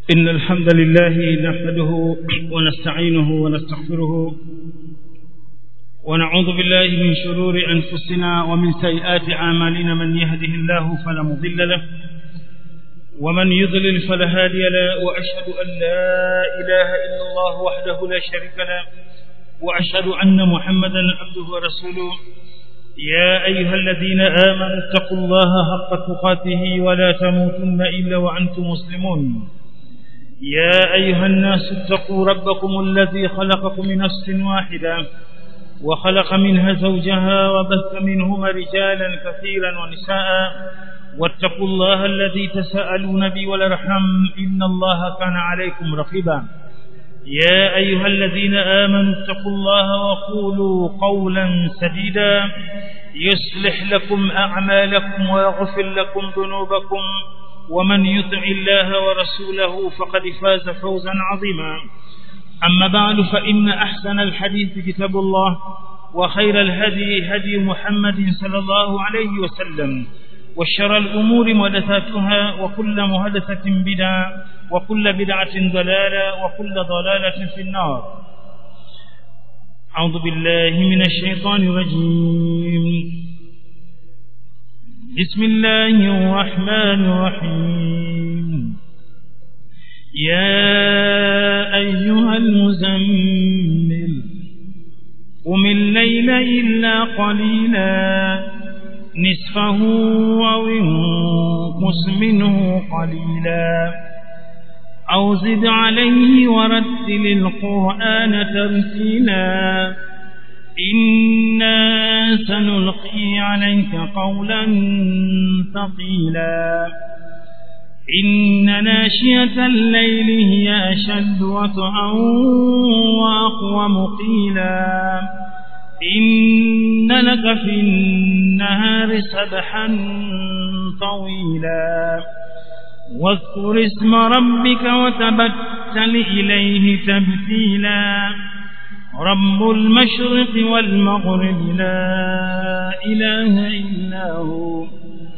إن الحمد لله نحمده ونستعينه ونستغفره ونعوذ بالله من شرور أنفسنا ومن سيئات أعمالنا من يهده الله فلا مضل له ومن يضلل فلا هادي له وأشهد أن لا إله إلا الله وحده لا شريك له وأشهد أن محمدا عبده ورسوله يا أيها الذين آمنوا اتقوا الله حق تقاته ولا تموتن إلا وأنتم مسلمون يا أيها الناس اتقوا ربكم الذي خلقكم من نفس واحدة وخلق منها زوجها وبث منهما رجالا كثيرا ونساء واتقوا الله الذي تساءلون به والارحم إن الله كان عليكم رقيبا يا أيها الذين آمنوا اتقوا الله وقولوا قولا سديدا يصلح لكم أعمالكم ويغفر لكم ذنوبكم ومن يطع الله ورسوله فقد فاز فوزا عظيما أما بعد فإن أحسن الحديث كتاب الله وخير الهدي هدي محمد صلى الله عليه وسلم وشر الأمور محدثاتها وكل محدثة بدعة وكل بدعة ضلالة وكل ضلالة في النار أعوذ بالله من الشيطان الرجيم بسم الله الرحمن الرحيم يا أيها المزمل قم الليل إلا قليلا نصفه أو انقص منه قليلا أو زد عليه ورتل القرآن ترتيلا إنا سنلقي عليك قولا ثقيلا إن ناشية الليل هي أشد وطئا وأقوم قيلا إن لك في النهار سبحا طويلا واذكر اسم ربك وتبتل إليه تبتيلا رب المشرق والمغرب لا إله إلا هو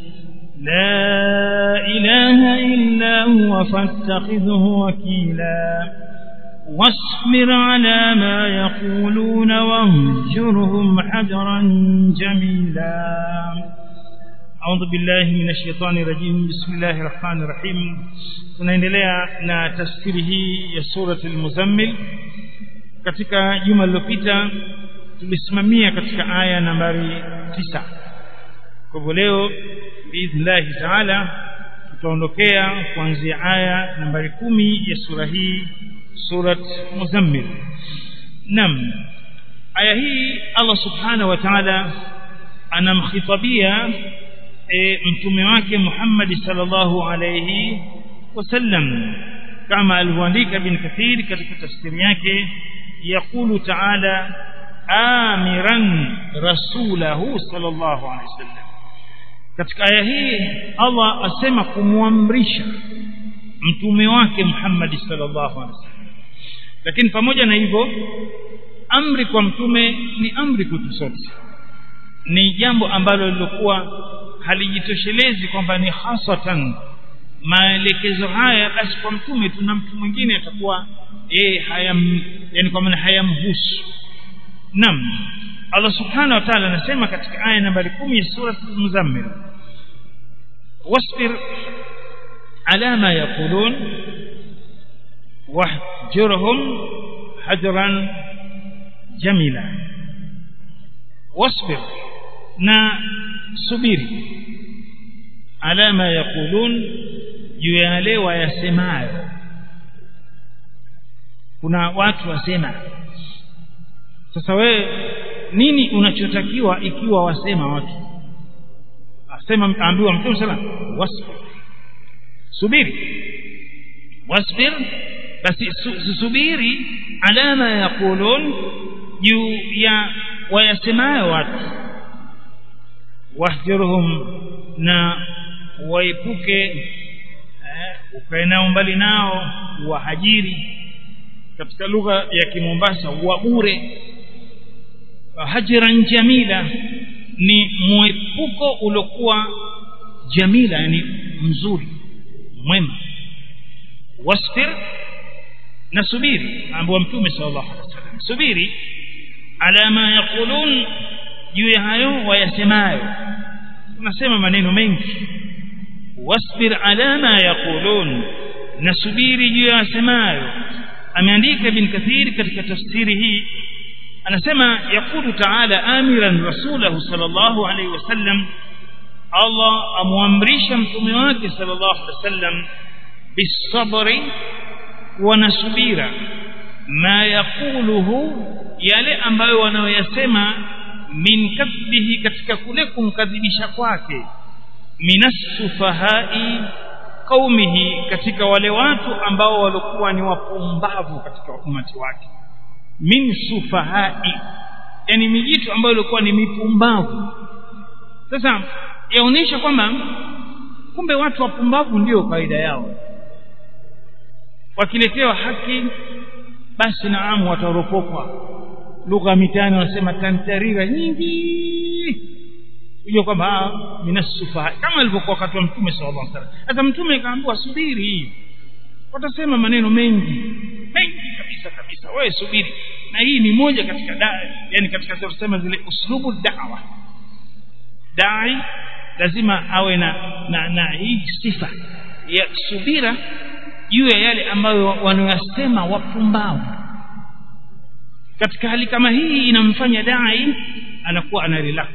لا إله إلا هو فاتخذه وكيلا واصبر على ما يقولون واهجرهم حجرا جميلا أعوذ بالله من الشيطان الرجيم بسم الله الرحمن الرحيم tunaendelea na tafsiri hii ya surati al-muzammil katika juma lililopita tulisimamia katika aya nambari tisa kwa hivyo leo biidhnillahi taala tutaondokea kuanzia aya nambari kumi ya sura hii surat muzammil nam aya hii Allah subhanahu wa ta'ala anamkhitabia e, mtume wake Muhammad sallallahu alayhi wasallam kama alivyoandika bin Kathir katika tafsiri yake يقول تعالى آمرا رسوله صلى الله عليه وسلم katika aya hii Allah asema kumwamrisha mtume wake Muhammad sallallahu alaihi wasallam lakini pamoja na hivyo amri kwa mtume ni amri kwetu sote ni jambo ambalo lilikuwa halijitoshelezi kwamba ni hasatan maelekezo haya basi kwa mtume tuna mtu mwingine atakuwa yeye hayam yani kwa maana hayamhusu nam Allah subhanahu wa ta'ala anasema katika aya nambari 10 ya sura al-Muzammil wasbir ala ma yaqulun wahjurhum hajran jamila wasbir na subiri ala ma yaqulun juu ya yale wayasemayo kuna watu wasema sasa wewe nini unachotakiwa ikiwa wasema watu asema ambiwa mtume sana wasbir subiri wasbir basi subiri alama yaqulun juu ya wayasemayo watu wahjurhum na waepuke ukae nao mbali nao wahajiri katika lugha ya kimombasa wa bure hajran jamila ni mwepuko uliokuwa jamila yani mzuri mwema wasfir nasubiri ambaye mtume sallallahu alaihi wasallam subiri ala ma yaqulun juu ya hayo wayasemayo tunasema maneno mengi wasbir ala ma yaqulun nasubiri juu ya yasemayo ameandika ibn kathir katika tafsiri hii anasema yakulu taala amiran rasulahu sallallahu alaihi wasallam Allah amwamrisha mtume wake sallallahu alaihi wasallam bisabri wa nasubira ma yaquluhu yale ambayo wanayoyasema min kadhibihi katika kule kumkadhibisha kwake minasufahai qaumihi katika wale watu ambao walikuwa ni wapumbavu katika umati wake min sufahai yani mijitu ambayo ilikuwa ni mipumbavu sasa yaonyesha kwamba kumbe watu wapumbavu ndio kawaida yao wakiletewa haki basi naamu wataropokwa lugha mitaani wanasema tantarira nyingi unajua kwamba minasufa kama alivyokuwa wakati wa mtume sallallahu alaihi wasallam sasa mtume akaambiwa subiri watasema maneno mengi mengi kabisa kabisa wewe subiri na hii ni moja katika da, yani katika tusema zile uslubu da'wa dai lazima awe na na, na hii sifa ya subira juu ya yale ambayo wanayasema wapumbavu katika hali kama hii inamfanya dai anakuwa ana relax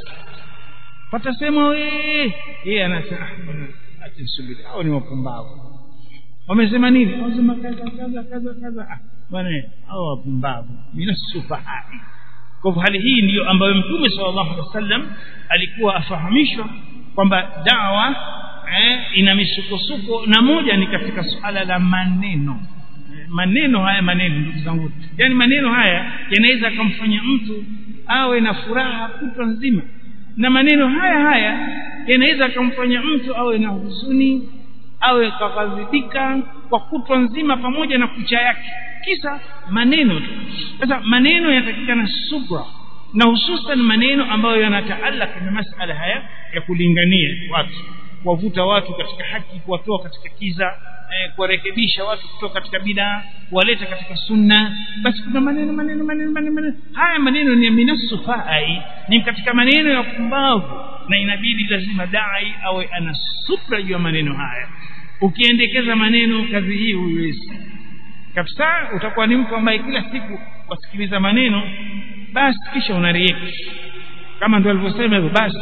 patasema wewe yeye anasema acha subiri hao ni wapumbavu wamesema nini wamesema kaza kaza kaza kaza ah bwana hao wapumbavu minasufahai kwa hali hii ndiyo ambayo mtume sallallahu alaihi wasallam alikuwa afahamishwa kwamba dawa eh, ina misukosuko na moja ni katika suala la maneno maneno haya maneno ndugu zangu yani maneno haya yanaweza kumfanya mtu awe na furaha kutwa nzima na maneno haya haya yanaweza kumfanya mtu awe na huzuni awe kaghadhibika kwa kutwa nzima pamoja na kucha yake kisa maneno tu sasa maneno yanatakikana subra na hususan maneno ambayo yanataalaka na masala haya ya kulingania watu kuwavuta watu katika haki kuwatoa katika kiza eh, kuwarekebisha watu kutoka katika bidaa kuwaleta katika sunna basi kuna maneno maneno maneno maneno, maneno. haya maneno ni minasufai ni katika maneno ya pumbavu na inabidi lazima dai awe ana subra juu ya maneno haya ukiendekeza maneno kazi hii huiwezi kabisa utakuwa ni mtu ambaye kila siku wasikiliza maneno basi kisha unarieki kama ndio alivyosema hivyo basi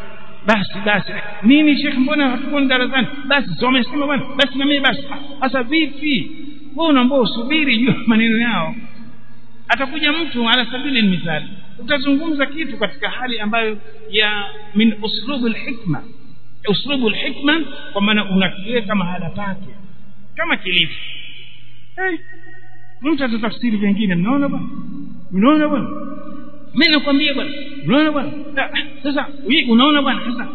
basi basi nini shekh mbona hatukuwa darasani basi so wamesema bwana basi na mimi basi sasa vipi wewe unaambia usubiri juu maneno yao atakuja mtu ala sabili mithali utazungumza kitu katika hali ambayo ya min uslubul hikma uslubul hikma kwa maana unakiweka mahala pake kama kilivyo hey, mtu atatafsiri vingine mnaona bwana unaona bwana mimi nakwambia bwana unaona bwana sasa unaona bwana sasa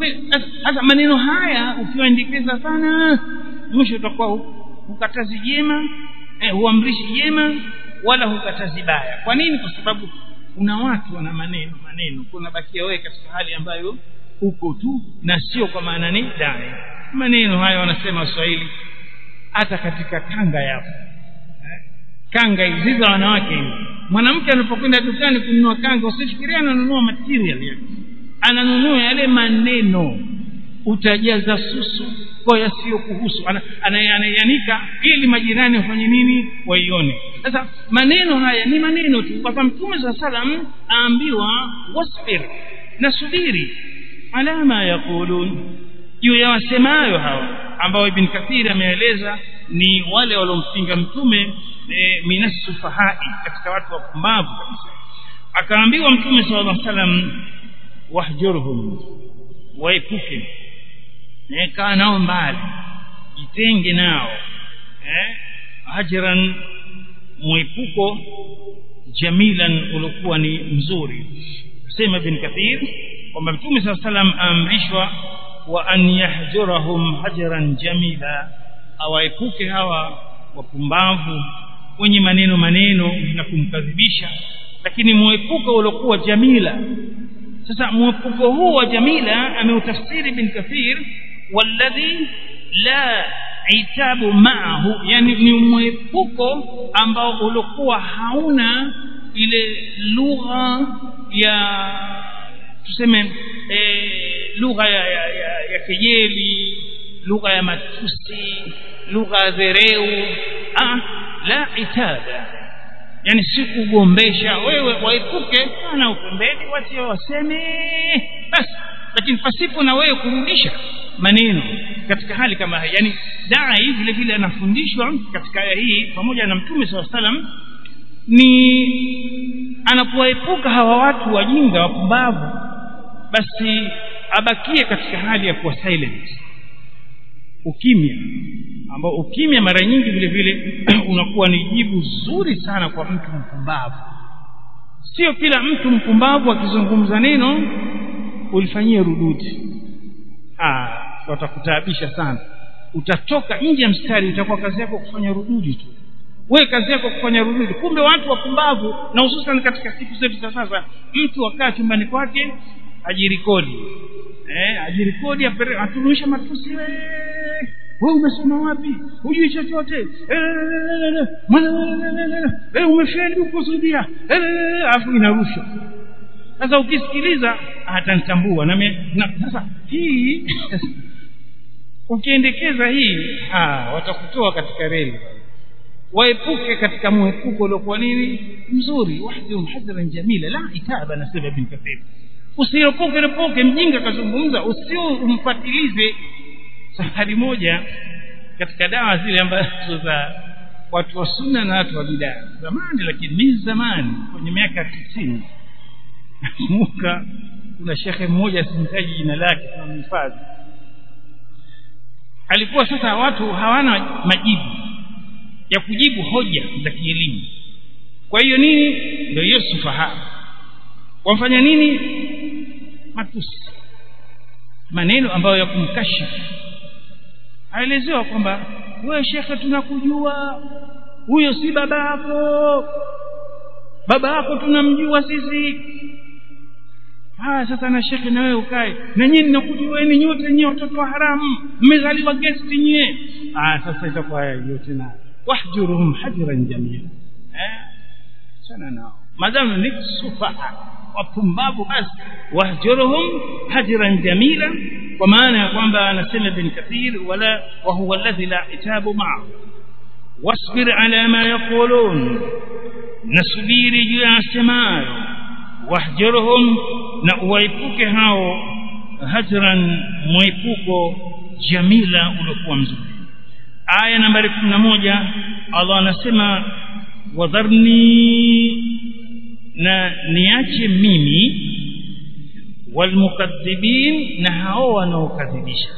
sasa maneno haya ukiwaendekeza sana mwisho utakuwa hukatazi jema eh, huamrishi jema wala hukatazi baya kwa nini kwa sababu kuna watu wana maneno maneno kuna bakia wewe katika hali ambayo uko tu na sio kwa maana ni dai maneno haya wanasema waswahili hata katika kanga yapo kanga hizi za wanawake hizi mwanamke anapokwenda dukani kununua kanga usifikirie ananunua material yake ananunua yale maneno utajaza susu kwa yasiyokuhusu anayanika ili majirani wafanye nini waione sasa maneno haya ni maneno tu kwa mtume saa salam aambiwa wasbir na subiri ala ma yaqulun juu ya wasemayo hawa ambao ibn kathir ameeleza ni wale waliompinga mtume e, minasufahai katika watu wapumbavu kabisa akaambiwa mtume sallallahu alaihi wasallam wahjurhum waepuke e, kaa nao mbali jitenge nao eh, hajran mwepuko jamilan uliokuwa ni mzuri sema ibn kathir kwamba mtume saa salam aamrishwa wa an yahjurahum hajran jamila awaepuke hawa wapumbavu wenye maneno maneno na kumkadhibisha lakini mwepuko uliokuwa jamila sasa mwepuko huu wa jamila ameutafsiri bin kathir walladhi la itabu maahu yani ni mwepuko ambao ulikuwa hauna ile lugha ya tuseme e, lugha ya, ya, ya, ya kejeli lugha ya matusi lugha ya dhereu ah, la itada yani si kugombesha wewe waepuke sana upembeni watie waseme basi lakini pasipo na wewe kurudisha maneno katika hali kama hii yani dai vile vile anafundishwa katika aya hii pamoja na mtume saa salam ni anapoepuka hawa watu wajinga wapumbavu basi abakie katika hali ya kuwa silent ukimya ambao ukimya mara nyingi vile vile unakuwa ni jibu zuri sana kwa mtu mpumbavu sio kila mtu mpumbavu akizungumza neno ulifanyie rududi ah watakutaabisha sana utatoka nje ya mstari utakuwa kazi yako kufanya rududi tu wewe kazi yako kufanya rududi kumbe watu wapumbavu na hususan katika siku zetu za sasa mtu akaa chumbani kwake ajirikodi eh ajirikodi aturuisha matusi wewe wewe umesoma wapi hujui chochote eh umefeli kukusudia alafu inarusha sasa ukisikiliza atanitambua na sasa hii ukiendekeza hii ah watakutoa katika reli waepuke katika mwepuko uliokuwa nini mzuri wahdhum hadran jamila la itaba nasema ibn kathir usiropoke ropoke mjinga kazungumza usio umfatilize safari moja katika dawa zile ambazo za watu wa sunna na watu wa bidaa zamani lakini ni zamani kwenye miaka tisini nakumbuka kuna shekhe mmoja simtaji jina lake tunamhifadhi alikuwa sasa watu hawana majibu ya kujibu hoja za kielimu kwa hiyo nini ndio hiyo sufaha wamfanya nini matusi maneno ambayo ya kumkashifu aelezewa kwamba wewe shekhe tunakujua huyo si baba yako baba yako tunamjua sisi haya sasa na shekhe na wewe ukae na nyinyi nakujueni nyote nyie watoto wa haramu mmezaliwa gesti nyie ah sasa itakuwa yote na wahjuruhum hajran jamila eh sana nao madamu ni sufaha wapumbavu basi wahjuruhum hajran jamila kwa maana ya kwamba anasema ibn kathir wala wa huwa alladhi la itabu ma'ahu wasbir ala ma yaqulun nasubiri juu ya asemayo wahjurhum na uwaipuke hao hajran mwepuko jamila uliokuwa mzuri aya nambari 11 Allah anasema wadharni na niache mimi walmukadhibin na hao wanaokadhibisha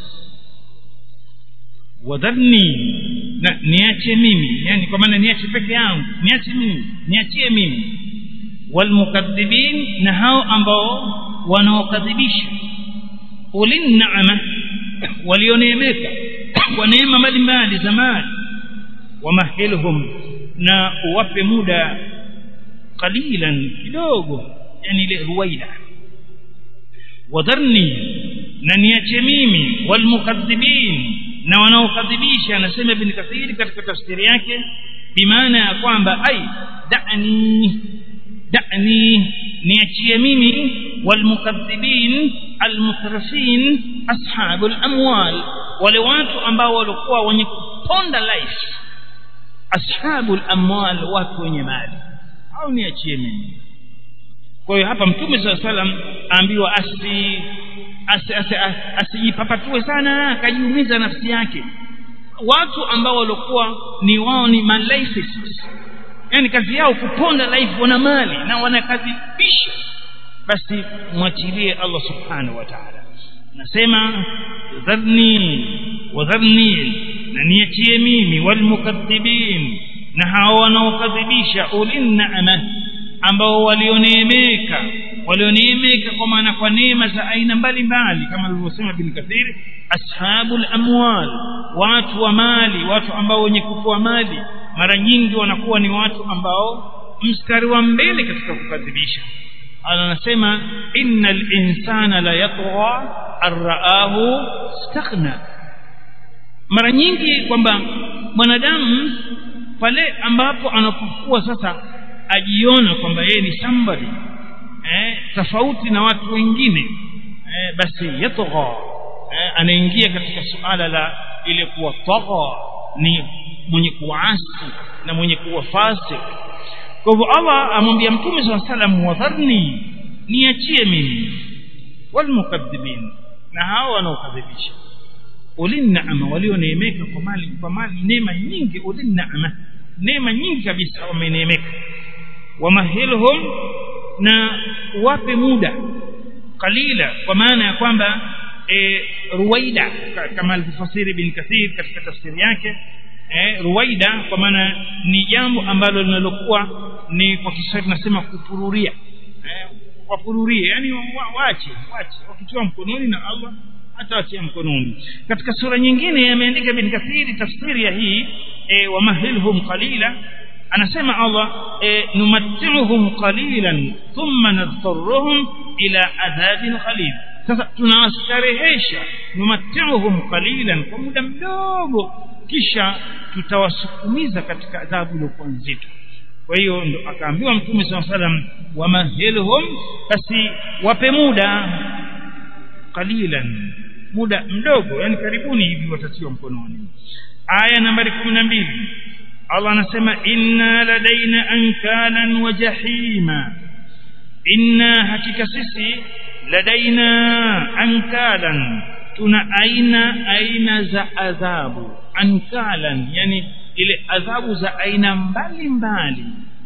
wadharni na niache mimi yani kwa maana niache peke yangu niache mimi niachie mimi walmukadhibin na hao ambao wanaokadhibisha ulin naama walioneemeka kwa neema mbalimbali za mali wamahilhum na uwape muda qalilan kidogo yani ile ruwaida wadharni na niache mimi walmukadhibin na wanaokadhibisha anasema ibn kathiri katika tafsiri yake bimaana ya kwamba ai da'ni da'ni niachie mimi walmukadhibin almutrafin ashabul amwal wale watu ambao walikuwa wenye kuponda life ashabul amwal watu wenye mali au niachie mimi kwa hiyo hapa mtume saa salam aambiwa asi asijipapatue sana akajiumiza nafsi yake watu ambao walikuwa ni wao ni malaisis yani kazi yao kuponda life wana mali na wanakadhibisha basi mwachilie Allah subhanahu wa ta'ala nasema dharni wadharni na niachie mimi walmukaththibin na hao wanaokadhibisha ulin naama ambao walioneemeka walioneemeka kwa maana kwa neema za aina mbalimbali kama alivyosema bin kathiri ashabul amwal watu wa mali watu ambao wenye kutoa mali mara nyingi wanakuwa ni watu ambao mstari wa mbele katika kukadhibisha anasema innal insana la yatgha arraahu staghna mara nyingi kwamba mwanadamu pale ambapo anapokuwa sasa ajiona kwamba yeye ni somebody eh, tofauti na watu wengine eh, basi yatgha eh, anaingia katika suala la ile kuwa tagha ni mwenye kuasi na mwenye kuwa fasik kwa hivyo Allah amwambia mtume swalla salam wadharni niachie mimi walmukaththibin na hao wanaokadhibisha ulin naama walioneemeka kwa mali kwa mali neema nyingi ulin naama neema nyingi kabisa wameneemeka wamahilhum na wape muda qalila kwa maana ya kwamba e, ruwaida kama alivyofasiri bin kathir katika tafsiri yake e, ruwaida kwa maana ni jambo ambalo linalokuwa ni kwa Kiswahili tunasema kupururia e, wapururie yani waache waache wakitoa mkononi na Allah atawatia mkononi katika sura nyingine ameandika bin kathiri tafsiri ya hii e, wamahilhum qalila anasema Allah e, numatti'uhum qalilan thumma nadhurruhum ila adhabin qalil sasa tunawastarehesha numatti'uhum qalilan kwa muda mdogo kisha tutawasukumiza katika adhabu iliyokuwa nzito kwa hiyo ndo akaambiwa mtume saa salam wamahilhum basi wape muda qalilan muda mdogo yani karibuni hivi watatiwa mkononi aya nambari kumi na mbili Allah anasema inna ladaina ankalan wa jahima inna hakika sisi ladaina ankalan tuna aina aina za adhabu ankalan yani ile adhabu za aina mbalimbali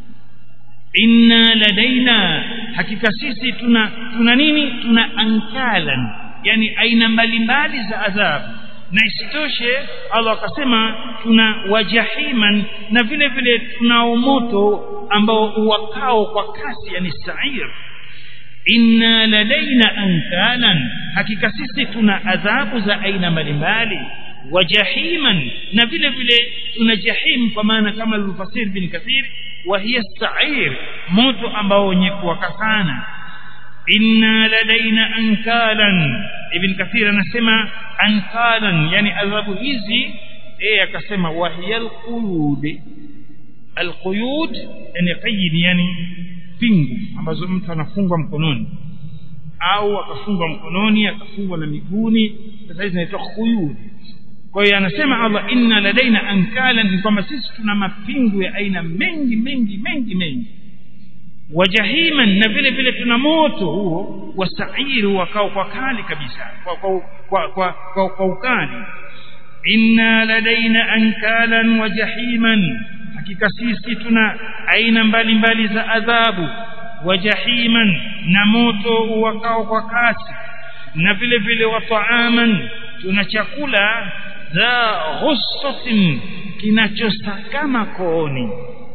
inna ladaina hakika sisi tuna tuna nini tuna ankalan yani aina mbalimbali za adhabu na isitoshe Allah akasema tuna wajahiman na vile vile tunao moto ambao uwakao kwa kasi yani sa'ir inna ladaina ankalan hakika sisi tuna adhabu za aina mbalimbali wajahiman na vile vile tuna jahim kwa maana kama alivyofasiri bin kathir wa hiya sa'ir moto ambao wenye kuwaka sana inna ladaina ankalan ibn kathir anasema ankalan yani adhabu hizi eh akasema wa hiya alquyud alquyud yani qayd yani pingu ambazo mtu anafungwa mkononi au akafungwa mkononi akafungwa na miguuni sasa hizi zinaitwa quyud kwa hiyo anasema Allah inna ladaina ankalan ni kwamba sisi tuna mapingu ya aina mengi mengi mengi mengi wajahiman na vile vile tuna moto huo wasairi wakao kwa kali kabisa kwa kwa kwa, kwa, kwa, kwa ukali inna ladaina ankalan wajahiman hakika sisi tuna aina mbalimbali za adhabu wajahiman na moto wakao kwa kasi na vile vile wa taaman tuna chakula za ghussatin kinachosakama kooni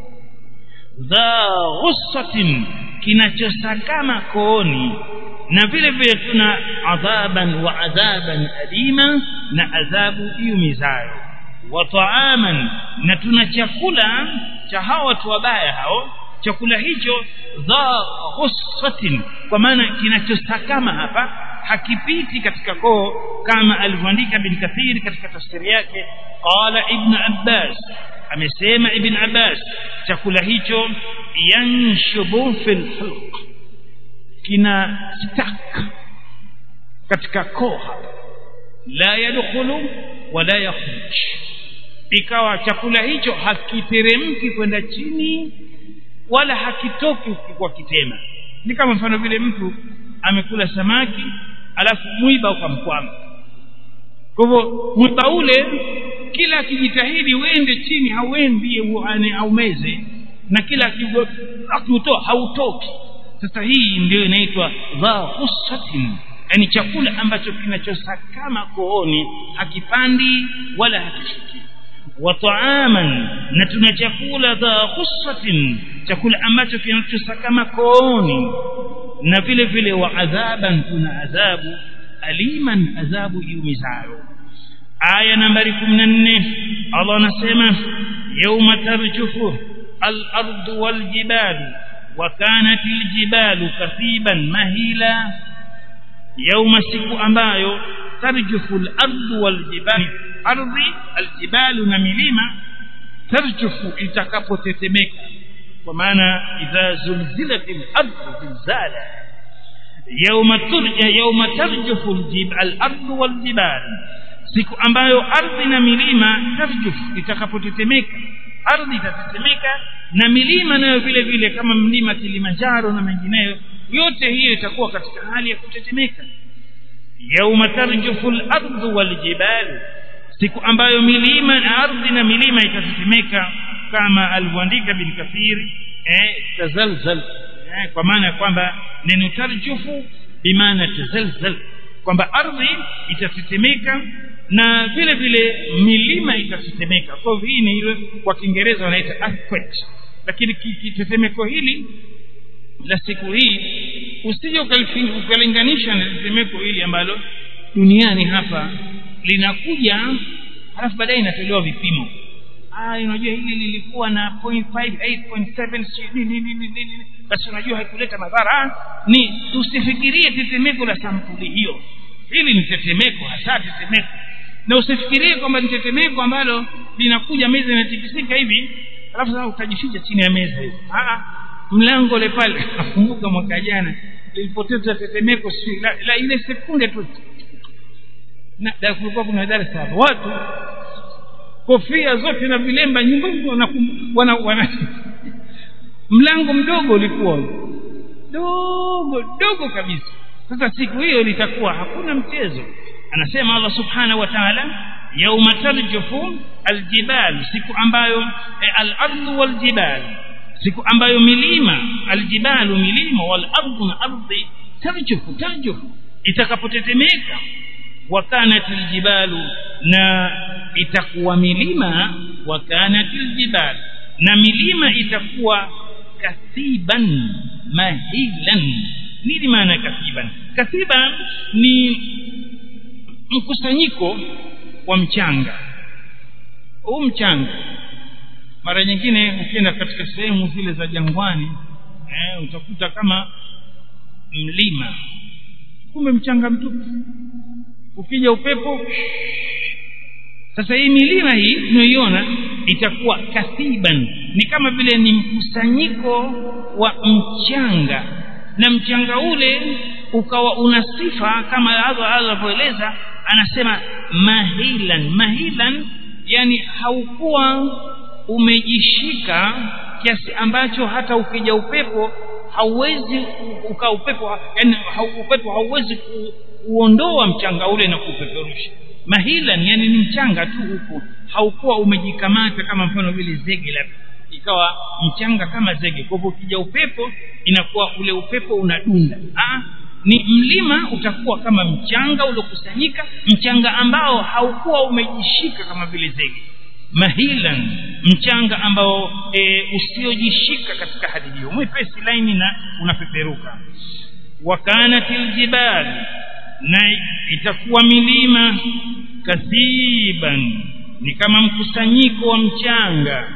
dha ghussatin kinachosakama kooni na vile vile tuna adhaban wa adhaban alima na adhabu iumizayo wa taaman na tuna chakula cha hao watu wabaya hao chakula hicho dha ghussatin kwa maana kinachosakama hapa hakipiti katika koo kama alivyoandika bin kathir katika tafsiri yake qala ibn abbas amesema ibn abbas chakula hicho yanshubu fil hulq kina stak katika koo hapa la yadkhulu wala yakhruj ikawa chakula hicho hakiteremki kwenda chini wala hakitoki kwa kitema ni kama mfano vile mtu amekula samaki alafu mwiba ukamkwama kwa hivyo mwiba ule kila akijitahidi uende chini hauendi aumeze na kila akiutoa hautoki sasa hii ndio inaitwa dha ghussatin yani chakula ambacho kinachosakama kooni hakipandi wala hakishuki wa taaman na tuna chakula dha ghussatin chakula ambacho kinachosakama kooni na vile vile wa adhaban tuna adhabu aliman adhabu iumizayo aya nambari 14 Allah anasema yawma tarjufu al-ardu wal-jibalu wa kanat al-jibalu kathiban mahila yawma siku ambayo tarjufu al-ardu wal-jibalu ardhi aljibalu na milima tarjufu itakapotetemeka kwa maana idha zulzilatil ardu zilzala yawma turja yawma tarjufu al-ardu wal-jibal siku ambayo ardhi na milima tarjufu itakapotetemeka ardhi itatetemeka na milima nayo vile vile kama mlima Kilimanjaro na mengineyo yote hiyo itakuwa katika hali ya kutetemeka yauma tarjufu al-ardu wal-jibal siku ambayo milima na ardhi na milima itatetemeka kama alivyoandika bin kathir eh tazalzal eh, kwa maana kwamba neno tarjufu bimaana tazalzal kwamba ardhi itatetemeka na vile vile milima itatetemeka kwa hivyo hii ni ile kwa kiingereza wanaita earthquake lakini kitetemeko hili la siku hii usije ukalinganisha na tetemeko hili ambalo duniani hapa linakuja halafu baadaye inatolewa vipimo ah unajua hili lilikuwa na 0.5 8.7 nini nini nini basi unajua haikuleta madhara ni usifikirie tetemeko la sampuli hiyo hili ni tetemeko hasa tetemeko na usifikirie kwamba ni tetemeko ambalo linakuja meza inatikisika hivi alafu sasa utajificha chini ya meza hivi ah mlango ule pale nakumbuka mwaka jana lilipoteza tetemeko si la, la ile sekunde tu na da kulikuwa kuna darasa hapo watu kofia zote na vilemba nyumbani wana, wana, wana mlango mdogo ulikuwa dogo dogo kabisa sasa siku hiyo litakuwa hakuna mchezo anasema Allah subhanahu wa ta'ala yauma tarjufu aljibal siku ambayo e, al-ardu waljibal siku ambayo milima aljibalu milima wal ardu na ardhi tarjufu tarjufu itakapotetemeka wakanatil jibalu na itakuwa milima wakanatil jibal na milima itakuwa kathiban mahilan nini maana kathiban kathiban ni mkusanyiko wa mchanga huu mchanga mara nyingine ukienda katika sehemu zile za jangwani eh, utakuta kama mlima kumbe mchanga mtupu ukija upepo sasa hii milima hii tunayoiona itakuwa kathiban ni kama vile ni mkusanyiko wa mchanga na mchanga ule ukawa una sifa kama alivyoeleza anasema mahilan mahilan yani haukuwa umejishika kiasi ambacho hata ukija upepo hauwezi uka upepo yani upepo hauwezi ku, kuondoa mchanga ule na kupeperusha mahilan yani ni mchanga tu huko haukuwa umejikamata kama mfano vile zege labda ikawa mchanga kama zege kwa hivyo ukija upepo inakuwa ule upepo unadunda ah ni mlima utakuwa kama mchanga uliokusanyika mchanga ambao haukuwa umejishika kama vile zege mahilan mchanga ambao e, usiojishika katika hali hiyo mwepesi laini na unapeperuka wakanatil jibal na itakuwa milima kathiban ni kama mkusanyiko wa mchanga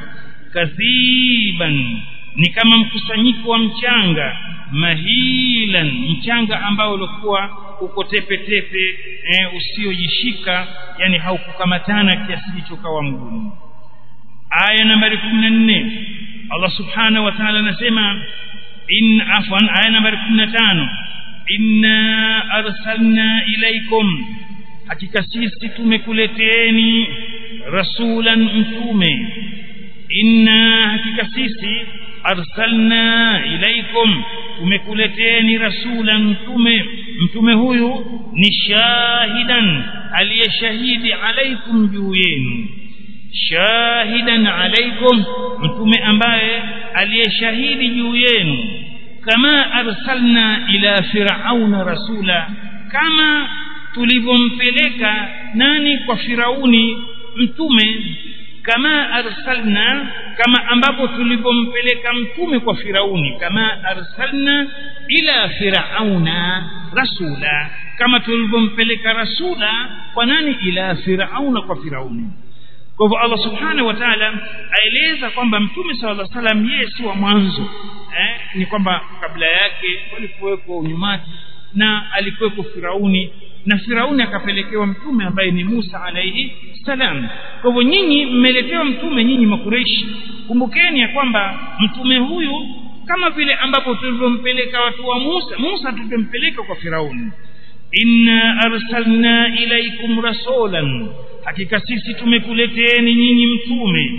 kathiban ni kama mkusanyiko wa mchanga mahilan mchanga ambao ulikuwa uko tepe tepe e, usiojishika yani haukukamatana kiasi hicho kawa mgumu aya nambari 14 Allah subhanahu wa ta'ala anasema in afwan aya nambari 15 inna arsalna ilaikum hakika sisi tumekuleteeni rasulan mtume inna hakika sisi arsalna ilaikum tumekuleteeni rasulan mtume mtume huyu ni shahidan aliyeshahidi alaikum juu yenu shahidan alaikum mtume ambaye aliyeshahidi juu yenu kama arsalna ila firauna rasula kama tulivyompeleka nani kwa firauni mtume kama arsalna kama ambapo tulivyompeleka mtume kwa firauni kama arsalna ila firauna rasula kama tulivyompeleka rasula kwa nani ila firauna kwa firauni kwa hivyo Allah subhanahu wa ta'ala aeleza kwamba mtume sallallahu alaihi wasallam yeye si wa mwanzo eh, ni kwamba kabla yake walikuweko unyumati na alikuweko firauni na Firauni akapelekewa mtume ambaye ni Musa alayhi salam kwa hivyo nyinyi mmeletewa mtume nyinyi makureishi kumbukeni ya kwamba mtume huyu kama vile ambapo tulivyompeleka watu wa Musa Musa tulimpeleka kwa Firauni inna arsalna ilaikum rasulan hakika sisi tumekuleteeni nyinyi mtume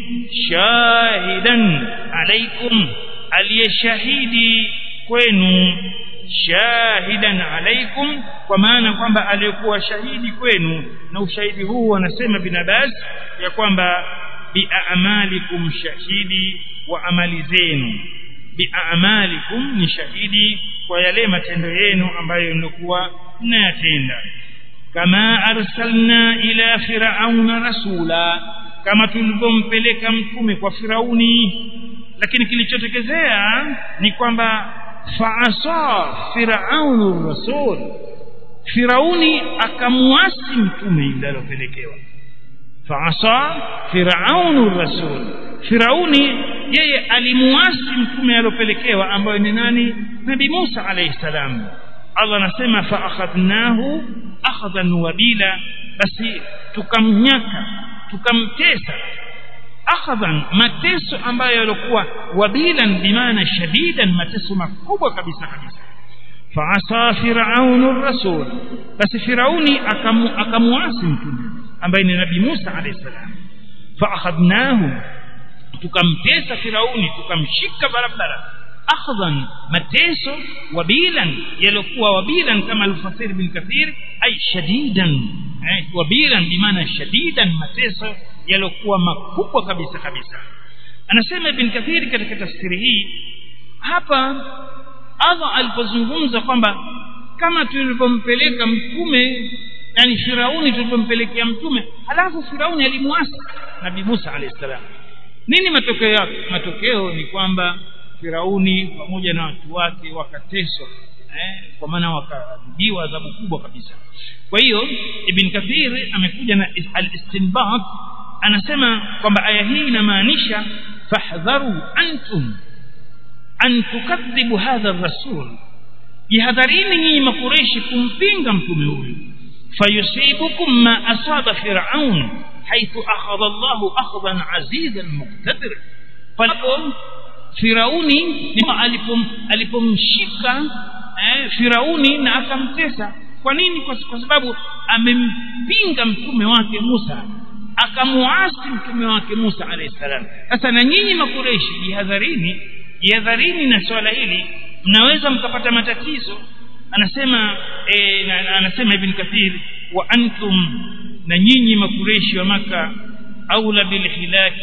shahidan alaikum aliyeshahidi kwenu shahidan alaikum kwa maana kwamba aliyekuwa shahidi kwenu na ushahidi huu wanasema binabas ya kwamba biamalikum shahidi wa amali zenu biamalikum ni shahidi kwa yale matendo yenu ambayo mlikuwa mnayatenda kama arsalna ila firauna rasula kama tulivyompeleka mtume kwa firauni lakini kilichotokezea ni kwamba faasa firaunu rasul firauni akamuasi mtume yule aliyopelekewa faasa firaunu rasul firauni yeye alimuasi mtume aliyopelekewa ambaye ni nani nabii Musa alayhi salam Allah anasema fa akhadnahu akhadhan wabila basi tukamnyaka tukamtesa akhadhan mateso ambayo yalikuwa wabilan bimaana shadidan mateso makubwa kabisa kabisa faasa firaunu rasul basi firauni akamu, akamuasi mtume ambaye ni nabii Musa alayhi salam faakhadnahu tukamtesa firauni tukamshika barabara akhdhan mateso wabilan yalikuwa wabilan kama alfasir bin kathir ay shadidan eh, wabilan bimaana shadidan mateso yaliokuwa makubwa kabisa kabisa anasema ibn kathir katika tafsiri hii hapa Allah alipozungumza kwamba kama tulivyompeleka mtume yani Firauni tulivyompelekea mtume halafu Firauni alimwasi Nabii Musa alayhi salam nini matokeo yake matokeo ni kwamba Firauni pamoja na watu wake wakateswa eh, kwa maana wakaadhibiwa adhabu kubwa kabisa kwa hiyo Ibn Kathir amekuja na al-istinbat anasema kwamba aya hii inamaanisha fahdharu antum an tukadhibu hadha ar-rasul jihadharini nyinyi makureshi kumpinga mtume huyu fayusibukum ma asaba fir'aun حيث أخذ الله أخذا عزيزا مقتدر فلقوا Firauni alipom alipomshika eh, Firauni na akamtesa kwa nini kwa, kwa sababu amempinga mtume wake Musa akamuasi mtume wake Musa alayhi salam sasa na nyinyi makureshi jihadharini jihadharini na swala hili mnaweza mkapata matatizo anasema e, na, anasema ibn kathir wa antum na nyinyi makureshi wa maka aula bil hilaki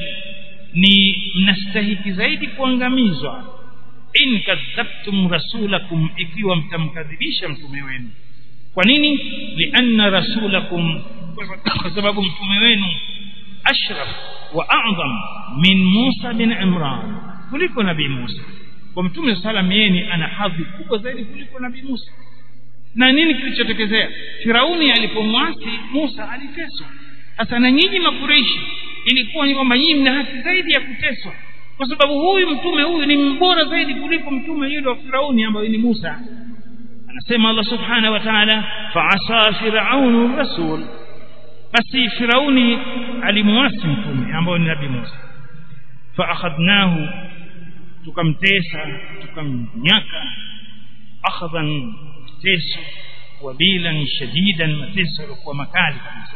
ni mnastahiki zaidi kuangamizwa in kadhabtum rasulakum ikiwa mtamkadhibisha mtume wenu kwa nini lianna rasulakum kwa sababu mtume wenu ashraf wa a'zam min Musa bin Imran kuliko nabii Musa kwa mtume salam yeye ana hadhi kubwa zaidi kuliko nabii Musa na nini kilichotokezea Firauni alipomwasi Musa aliteswa sasa na nyinyi makureishi ilikuwa ni kwamba nyinyi mna haki zaidi ya kuteswa kwa sababu huyu mtume huyu ni mbora zaidi kuliko mtume yule wa Firauni ambaye ni Musa anasema Allah subhanahu wa ta'ala fa'asa fir'aunu rasul basi Firauni alimwasi mtume ambaye ni nabii Musa fa'akhadnahu tukamtesa tukamnyaka akhadhan teso wabilan shadidan mateso yalikuwa makali kabisa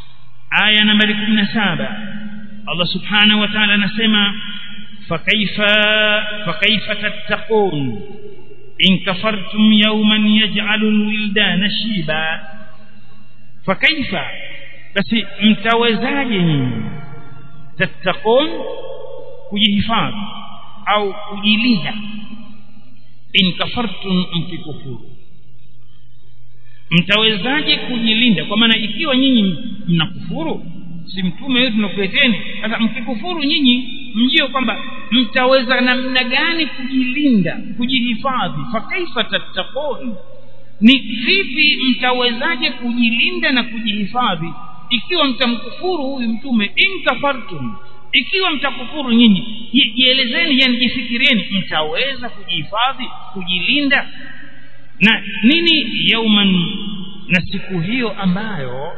aya nambari 17 Allah subhanahu wa ta'ala anasema fakaifa fakaifa tattaqun in kafartum yawman yaj'alu alwildana shiba fakaifa basi mtawezaje nyinyi tattaqun kujihifadhi au kujilinda in kafartum mkikufuru mtawezaje kujilinda kwa maana ikiwa nyinyi mnakufuru si mtume wetu tunakuleteni sasa mkikufuru nyinyi mjio kwamba mtaweza namna gani kujilinda kujihifadhi fakaifa tattaqun ni vipi mtawezaje kujilinda na kujihifadhi ikiwa mtamkufuru huyu mtume in kafartum ikiwa mtakufuru nyinyi jielezeni yani jifikirieni mtaweza kujihifadhi kujilinda na nini yauman na siku hiyo ambayo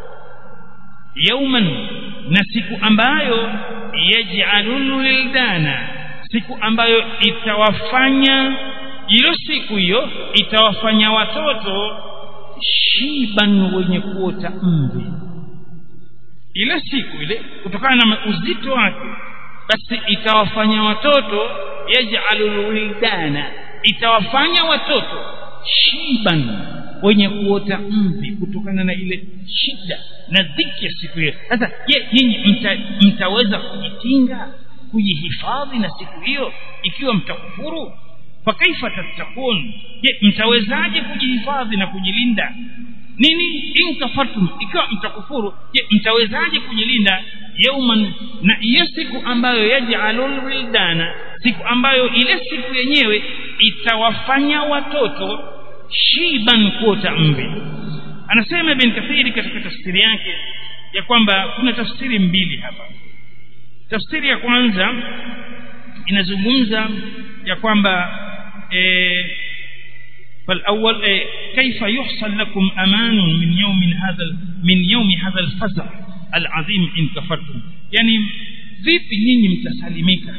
yauman na siku ambayo yaj'alul wildana siku ambayo itawafanya ilo siku hiyo itawafanya watoto shiban wenye kuota mvi ile siku ile kutokana na uzito wake basi itawafanya watoto yaj'alul wildana itawafanya watoto shiban wenye kuota mvi kutokana na ile shida na dhiki ya siku hiyo sasa je nyinyi mta, mtaweza kujikinga kujihifadhi na siku hiyo ikiwa mtakufuru fakaifa tattakun je mtawezaje kujihifadhi na kujilinda nini in kafartum ikiwa mtakufuru je mtawezaje kujilinda yauman na hiyo siku ambayo yaj'alul wildana siku ambayo ile siku yenyewe itawafanya watoto shiban kuota mvi anasema ibn kathiri katika tafsiri yake ya kwamba kuna tafsiri mbili hapa tafsiri ya kwanza inazungumza ya kwamba eh, فالأول إيه كيف يحصل لكم أمان من يوم هذا من يوم هذا الفزع العظيم إن كفرتم يعني vipi nyinyi mtasalimika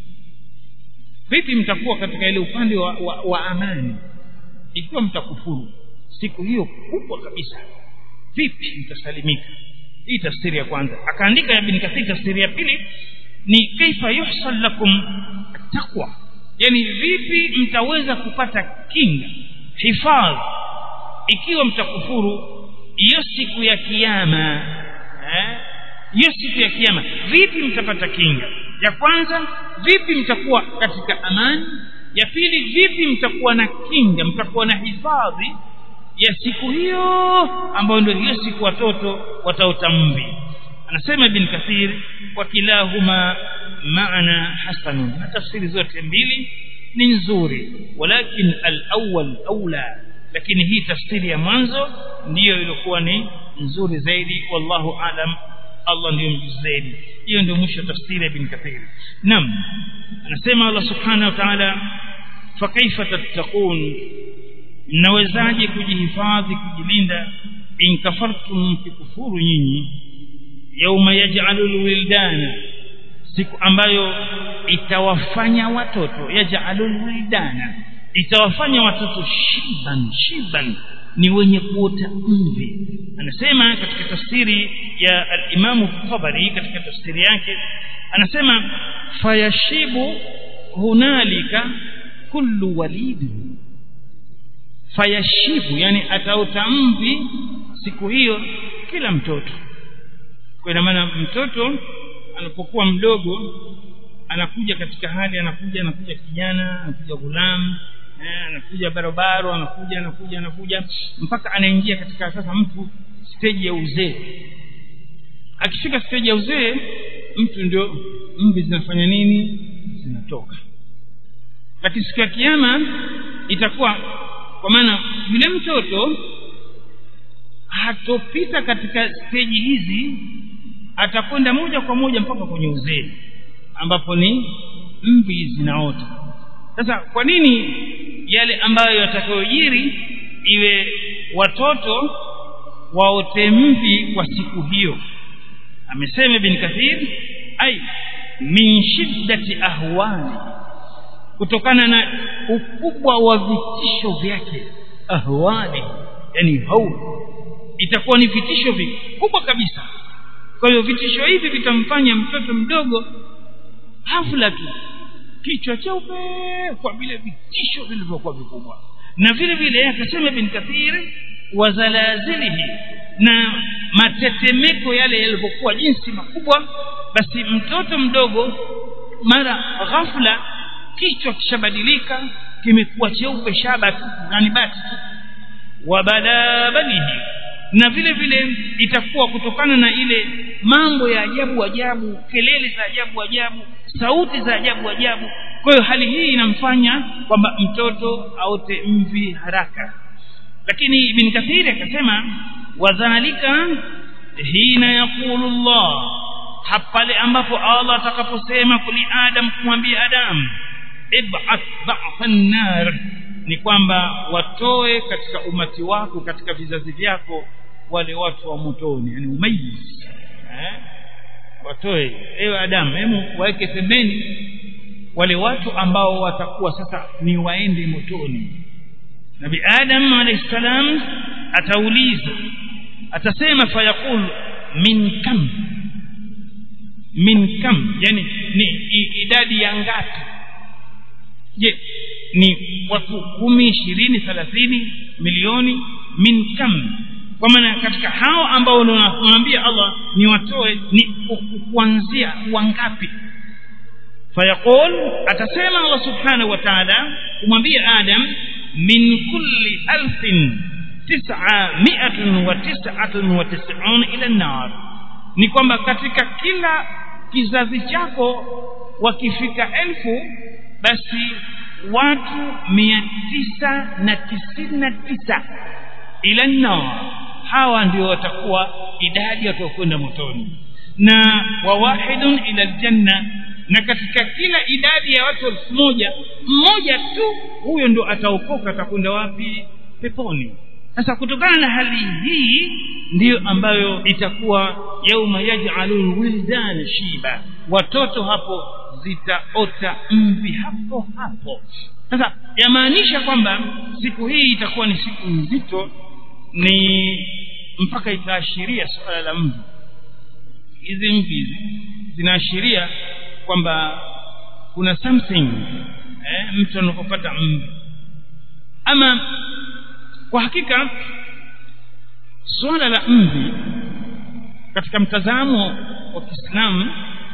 vipi mtakuwa katika ile upande wa, wa, wa amani ikiwa mtakufuru siku hiyo kubwa kabisa vipi mtasalimika hii tafsiri ya kwanza akaandika ibn kathir tafsiri ya pili ni kaifa yuhsal lakum taqwa yani vipi mtaweza kupata kinga hifadhi ikiwa mtakufuru hiyo siku ya kiyama eh hiyo siku ya kiyama vipi mtapata kinga ya kwanza vipi mtakuwa katika amani ya pili vipi mtakuwa na kinga mtakuwa na hifadhi ya siku hiyo ambayo ndio hiyo siku watoto wataota mvi anasema ibn kathir wa kilahuma maana hasanun na tafsiri zote mbili ni nzuri walakin al-awwal aula lakini hii tafsiri ya mwanzo ndiyo ilikuwa ni nzuri zaidi wallahu alam Allah ndiyo mjuzi zaidi hiyo ndio mwisho tafsiri ya ibn kathir nam anasema Allah subhanahu wa ta'ala fa kaifa tattaqun mnawezaje kujihifadhi kujilinda in kafartum mkikufuru nyinyi yauma yaj'alul wildana siku ambayo itawafanya watoto yaj'alul wildana itawafanya watoto shiban shiban ni wenye kuota mvi anasema katika tafsiri ya al-Imam Tabari katika tafsiri yake anasema fayashibu hunalika kullu walidin fayashibu yani ataota mvi siku hiyo kila mtoto kwa ina maana mtoto anapokuwa mdogo anakuja katika hali anakuja anakuja kijana anakuja gulam eh, anakuja barabaro anakuja anakuja anakuja mpaka anaingia katika sasa mtu stage ya uzee akifika stage ya uzee mtu ndio mvi zinafanya nini zinatoka lakini siku ya kiyama itakuwa kwa maana yule mtoto hatopita katika steji hizi atakwenda moja kwa moja mpaka kwenye uzee ambapo ni mvi zinaota sasa kwa nini yale ambayo yatakayojiri iwe watoto waote mvi kwa siku hiyo amesema ibn kathir ai min shiddati ahwani kutokana na ukubwa wa vitisho vyake ahwani yani hau itakuwa ni vitisho vikubwa kabisa kwa hiyo vitisho hivi vitamfanya mtoto mdogo hafla tu kichwa cheupe kwa vile vitisho vilivyokuwa vikubwa na vile vile akasema bin kathir wa zalazilihi na matetemeko yale yalivyokuwa jinsi makubwa basi mtoto mdogo mara ghafla kichwa kishabadilika kimekuwa cheupe shaba yani bati wa balabalihi na vile vile itakuwa kutokana na ile mambo ya ajabu ajabu kelele za ajabu ajabu sauti za ajabu ajabu kwa hiyo hali hii inamfanya kwamba mtoto aote mvi haraka lakini ibn kathiri akasema wadhalika hina yaqulu Allah hapale ambapo Allah atakaposema kuli Adam kumwambia Adam ib'ath ba'than nar ni kwamba watoe katika umati wako katika vizazi vyako wale watu wa motoni yani umayiz eh watoe ewe Adamu hemu waweke pembeni wale watu ambao watakuwa sasa ni waende motoni Nabi Adam alayhi salam atauliza atasema fayaqul min kam min kam yani ni idadi ya ngapi je ni watu kumi ishirini thelathini milioni min kam kwa maana katika hao ambao unamwambia Allah ni watoe ni kuanzia wangapi fayaqul atasema Allah subhanahu wa ta'ala kumwambia Adam min kulli alfin tis'a mi'atun wa tis'atun wa tis'un ila an-nar ni kwamba katika kila kizazi chako wakifika elfu basi watu mia tisa na tisini na tisa ila nar hawa ndio watakuwa idadi watakwenda motoni na wawahidun ila aljanna na katika kila idadi ya watu elfu moja mmoja tu huyo ndo ataokoka atakwenda wapi peponi sasa kutokana na hali hii ndiyo ambayo itakuwa yauma yaj'alul wildan shiba watoto hapo zitaota mvi hapo hapo sasa yamaanisha kwamba siku hii itakuwa ni siku nzito ni mpaka itaashiria suala la mvi hizi mvi zinaashiria kwamba kuna something eh, mtu anapopata mvi ama kwa hakika suala la mvi katika mtazamo wa Kiislamu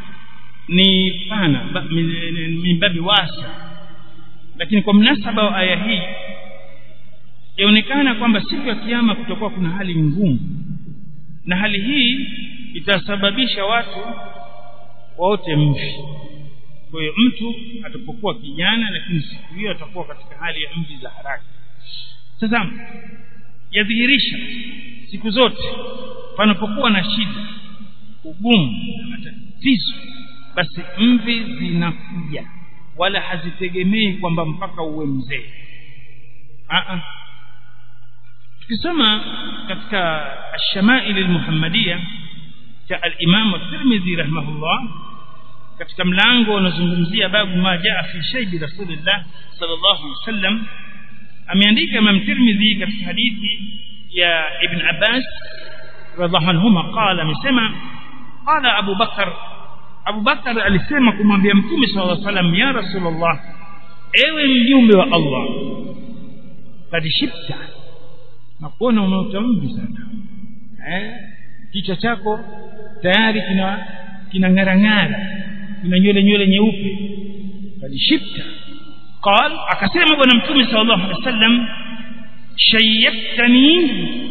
ni pana mimbabi wasa lakini kwa mnasaba wa aya hii yaonekana kwamba siku ya kiyama kutakuwa kuna hali ngumu na hali hii itasababisha watu waote mvi kwa hiyo mtu atapokuwa kijana lakini siku hiyo atakuwa katika hali ya mvi za haraka sasa yadhihirisha siku zote panapokuwa na shida ugumu na matatizo basi mvi zinakuja wala hazitegemei kwamba mpaka uwe mzee tukisoma katika ash-shama'il al-muhammadiyya cha al-imam at-tirmidhi rahimahullah katika mlango unazungumzia babu ma jaa fi shaybi rasulillah sallallahu alaihi wasallam ameandika imam tirmidhi katika hadithi ya ibn abbas radhiallahu anhuma qala amesema qala abu bakar Abu Bakar alisema kumwambia Mtume sallallahu alaihi wasallam ya Rasulullah ewe mjumbe wa Allah kad shibta na kuona umeutamvi sana eh kichwa chako tayari kina kinang'arang'ara kina nywele nywele nyeupe kad shibta قال akasema bwana mtume sallallahu alaihi wasallam shayyatani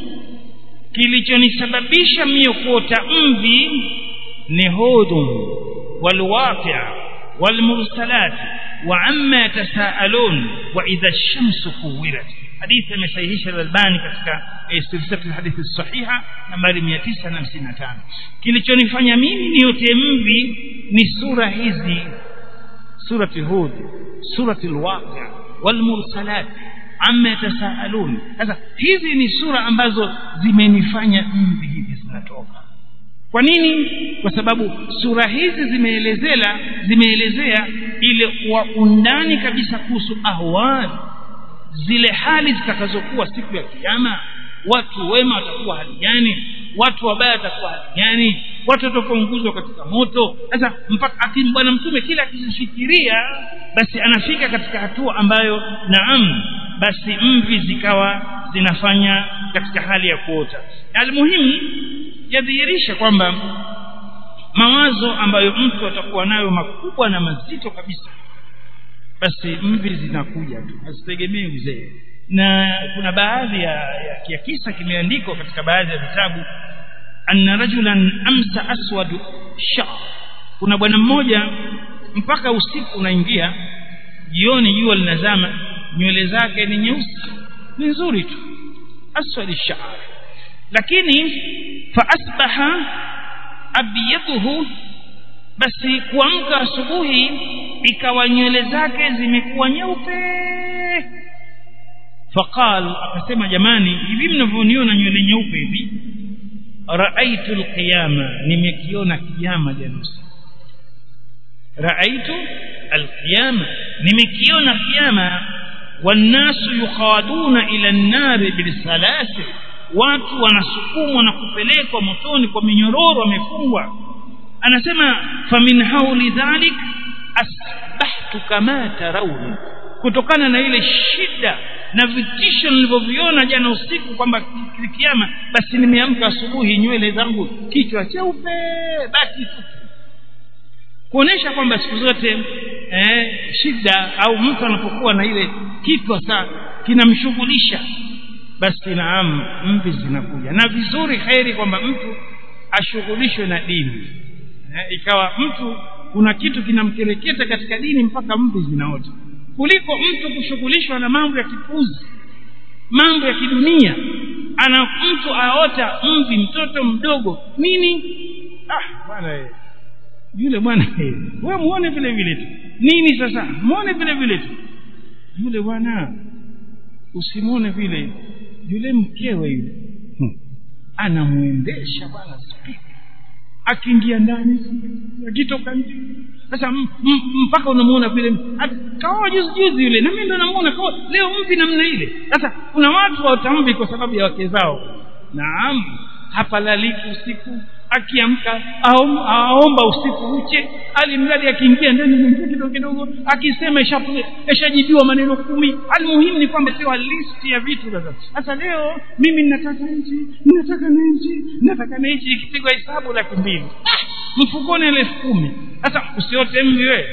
kilichonisababisha mimi kuota mvi ni hudum والواقع والمرسلات وعما يتساءلون واذا الشمس كورت حديث مصحيح الألباني katika silsila hadithi sahiha nambari 955 kilichonifanya mimi niote mvi ni sura hizi surati hud surati alwaqi' walmursalat amma yatasaalun sasa hizi ni sura ambazo zimenifanya mvi hivi zinatoka kwa nini kwa sababu sura hizi zimeelezea zimeelezea ile kwa undani kabisa kuhusu ahwali zile hali zitakazokuwa siku ya kiyama watu wema watakuwa hali gani watu wabaya watakuwa hali gani watu watakaounguzwa katika moto sasa mpaka akim bwana mtume kila akifikiria basi anafika katika hatua ambayo naam basi mvi zikawa zinafanya katika hali ya kuota almuhimu yadhihirisha kwamba mawazo ambayo mtu atakuwa nayo makubwa na mazito kabisa basi mvi zinakuja tu hazitegemei uzee na kuna baadhi ya, ya, ya kisa kimeandikwa katika baadhi ya vitabu anna rajulan amsa aswadu sha kuna bwana mmoja mpaka usiku unaingia jioni jua linazama nywele zake ni nyeusi ni nzuri tu aswadi sha'r lakini fa asbaha abyaduhu basi kuamka asubuhi ikawa nywele zake zimekuwa nyeupe faqal akasema jamani hivi mnavyoniona nywele nyeupe hivi raaitu alqiyama nimekiona kiyama jana usiku raaitu alqiyama nimekiona kiyama wannasu yukhaduna ila an-nari bilsalasil watu wanasukumwa na kupelekwa motoni kwa minyororo wamefungwa anasema famin hauli dhalik asbahtu kama tarawni kutokana na ile shida na vitisho nilivyoviona jana usiku kwamba kiama basi nimeamka asubuhi nywele zangu kichwa cheupe basi kuonesha kwamba siku zote eh, shida au mtu anapokuwa na ile kichwa saa kinamshughulisha basi naam mvi zinakuja na vizuri heri kwamba mtu ashughulishwe na dini eh, ikawa mtu kuna kitu kinamkereketa katika dini mpaka mvi zinaota kuliko mtu kushughulishwa na mambo ya kipuzi mambo ya kidunia ana mtu aota mvi mtoto mdogo nini ah bwana yule bwana wewe muone vile vile tu nini sasa muone vile vile tu yule bwana usimwone vile yule mkewe yule hmm. anamwendesha bwana spidi akiingia ndani akitoka nje sasa mpaka unamuona vile kaoa juzi juzi yule na mimi ndo namuona kaoa leo mvi namna ile sasa kuna watu watamvi kwa sababu ya wake zao naam hapalaliki usiku akiamka aomba usiku uche alimradi akiingia ndani anaingia kidogo kidogo akisema ishajibiwa maneno kumi almuhimu ni kwamba sio listi ya vitu sasa sasa leo mimi ninataka nchi ninataka na nchi ninataka na nchi ikipigwa hesabu laki mbili mfukoni elfu kumi sasa usiote mvi wewe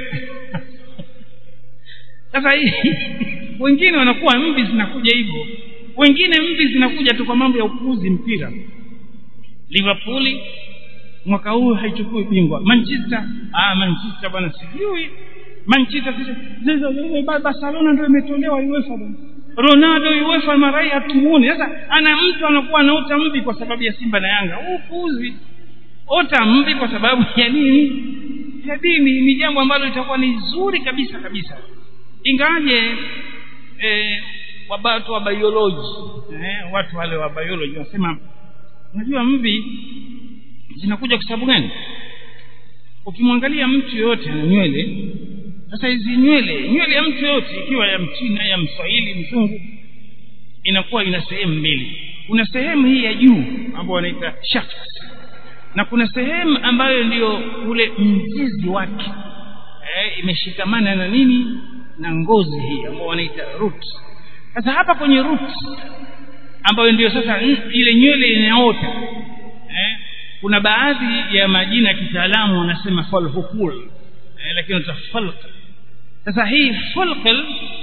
sasa wengine wanakuwa mvi zinakuja hivyo wengine mvi zinakuja tu kwa mambo ya upuuzi mpira liverpool mwaka huu haichukui bingwa manchester ah manchester bwana sijui manchester barcelona ndio imetolewa uefa bwana ronaldo uefa marai hatumuoni sasa ana mtu anakuwa anaota mvi kwa sababu ya simba na yanga upuuzi ota mvi kwa sababu ya nini ya dini ni jambo ambalo litakuwa ni zuri kabisa kabisa ingaje eh, watu wa biology eh, watu wale wa biology wanasema unajua mvi zinakuja kwa sababu gani ukimwangalia mtu yoyote ana nywele sasa hizi nywele nywele ya mtu yoyote ikiwa ya mchina ya mswahili mzungu inakuwa ina sehemu mbili kuna sehemu hii ya juu ambayo wanaita shaft na kuna sehemu ambayo ndiyo ule mzizi wake eh, imeshikamana na nini na ngozi hii ambayo wanaita root sasa hapa kwenye root ambayo ndiyo sasa ile nywele inaota eh, kuna baadhi ya majina ya kitaalamu wanasema falhukul eh, lakini utafalq sasa hii falqal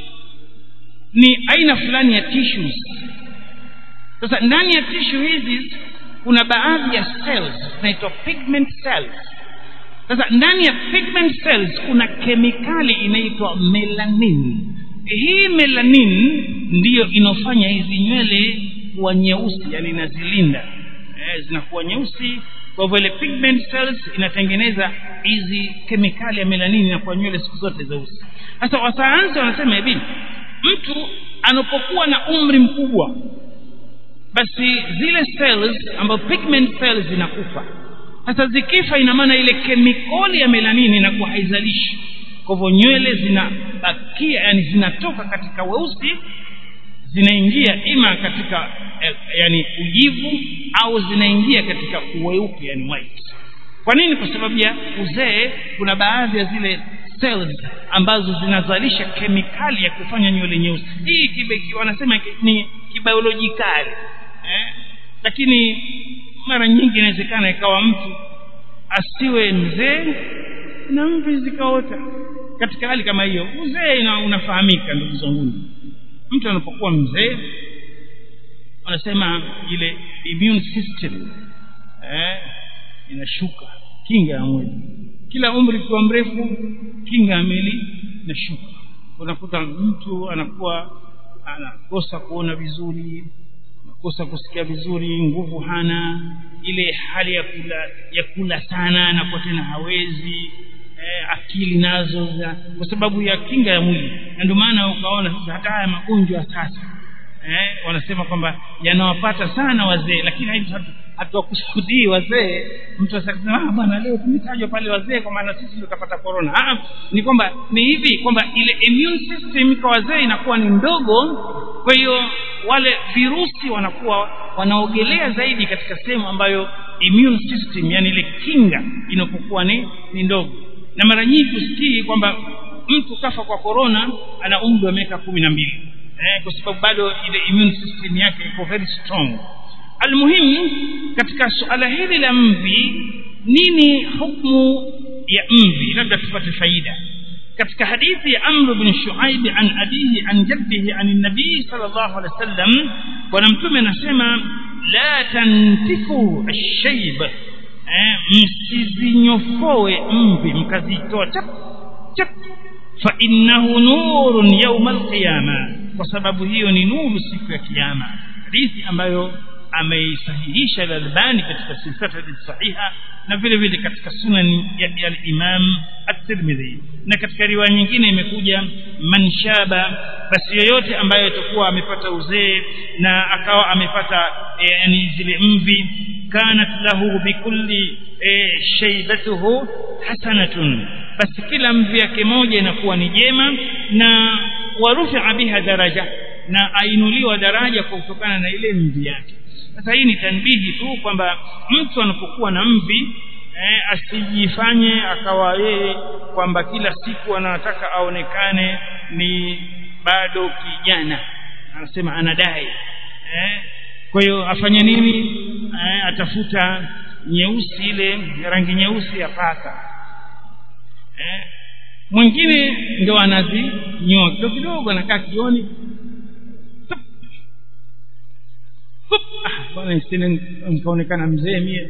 ni aina fulani ya tissues sasa ndani ya tissue hizi kuna baadhi ya cells zinaitwa pigment cells sasa ndani ya pigment cells kuna kemikali inaitwa melanin hii melanin ndiyo inofanya hizi nywele kuwa nyeusi yani inazilinda eh, zinakuwa nyeusi kwa hivyo ile pigment cells inatengeneza hizi kemikali ya melanin inakuwa nywele siku zote zeusi sasa wasayansi wanasema hivi mtu anapokuwa na umri mkubwa basi zile cells ambazo pigment cells zinakufa sasa zikifa ina maana ile kemikali ya melanini inakuwa haizalishi kwa hivyo nywele zinabakia yani zinatoka katika weusi zinaingia ima katika eh, yani ujivu au zinaingia katika uweupe yani white kwa nini kwa sababu ya uzee kuna baadhi ya zile cells ambazo zinazalisha kemikali ya kufanya nywele nyeusi hii kibeki wanasema ni kibiolojikali eh? lakini mara nyingi inawezekana ikawa mtu asiwe mzee na mvi zikaota katika hali kama hiyo uzee unafahamika ndugu zangu mtu anapokuwa mzee wanasema ile immune system eh, inashuka kinga ya mwili kila umri ukiwa mrefu kinga ya mwili inashuka unakuta mtu anakuwa anakosa kuona vizuri anakosa kusikia vizuri nguvu hana ile hali ya kula ya kula sana anakuwa tena hawezi eh, akili nazo za, kwa sababu ya kinga ya mwili na ndio maana ukaona sasa hata haya magonjwa sasa eh, wanasema kwamba yanawapata sana wazee lakini hatuwakusudii wazee mtu asema ah bwana leo tumetajwa pale wazee kwa maana sisi ndio tutapata corona ah ni kwamba ni hivi kwamba ile immune system kwa wazee inakuwa ni ndogo kwa hiyo wale virusi wanakuwa wanaogelea zaidi katika sehemu ambayo immune system yani ile kinga inapokuwa ni, ni ndogo na mara nyingi usikii kwamba mtu kafa kwa corona ana umri wa miaka kumi na mbili eh, kwa sababu bado ile immune system yake iko very strong almuhimu katika suala hili la mvi nini hukmu ya mvi labda tupate faida katika hadithi ya amr bin shuaib an abihi an jaddihi an nabii sallallahu alaihi wasallam bwana mtume anasema la tantifu ash-shayb eh, msizinyofoe mvi mkazitoa chap chap fa innahu nurun yawm al-qiyama kwa sababu hiyo ni nuru siku ya kiyama hadithi ambayo ameisahihisha al-Albani katika silsila sahiha na vile vile katika sunan ya al-Imam at-Tirmidhi na katika riwaya nyingine imekuja manshaba basi yoyote ambaye atakuwa amepata uzee na akawa amepata e, yani zile mvi kanat lahu bikulli e, shaybatuhu hasanatun basi kila mvi yake moja inakuwa ni jema na warufi'a biha daraja na ainuliwa daraja kwa kutokana na ile mvi yake sasa hii ni tanbihi tu kwamba mtu anapokuwa na mvi eh, asijifanye akawa yeye kwamba kila siku anataka aonekane ni bado kijana anasema anadai eh, kwa hiyo afanye nini eh, atafuta nyeusi ile rangi nyeusi ya paka eh, mwingine ndio anazinyoa kidogo kidogo anakaa kioni bwana isine nikaonekana mzee mie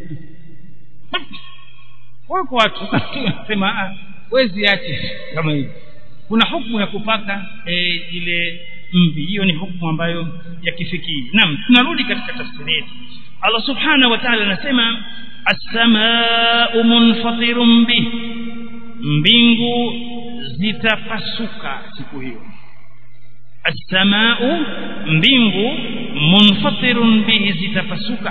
wako watu wanasema wezi ache kama hivi kuna hukumu ya kupaka e, ile mvi hiyo ni hukumu ambayo ya kifikii naam tunarudi katika tafsiri yetu Allah subhanahu wa ta'ala anasema as-samaa'u munfatirun bih mbingu zitapasuka siku hiyo as-samaa'u mbingu munfatirun bihi zitapasuka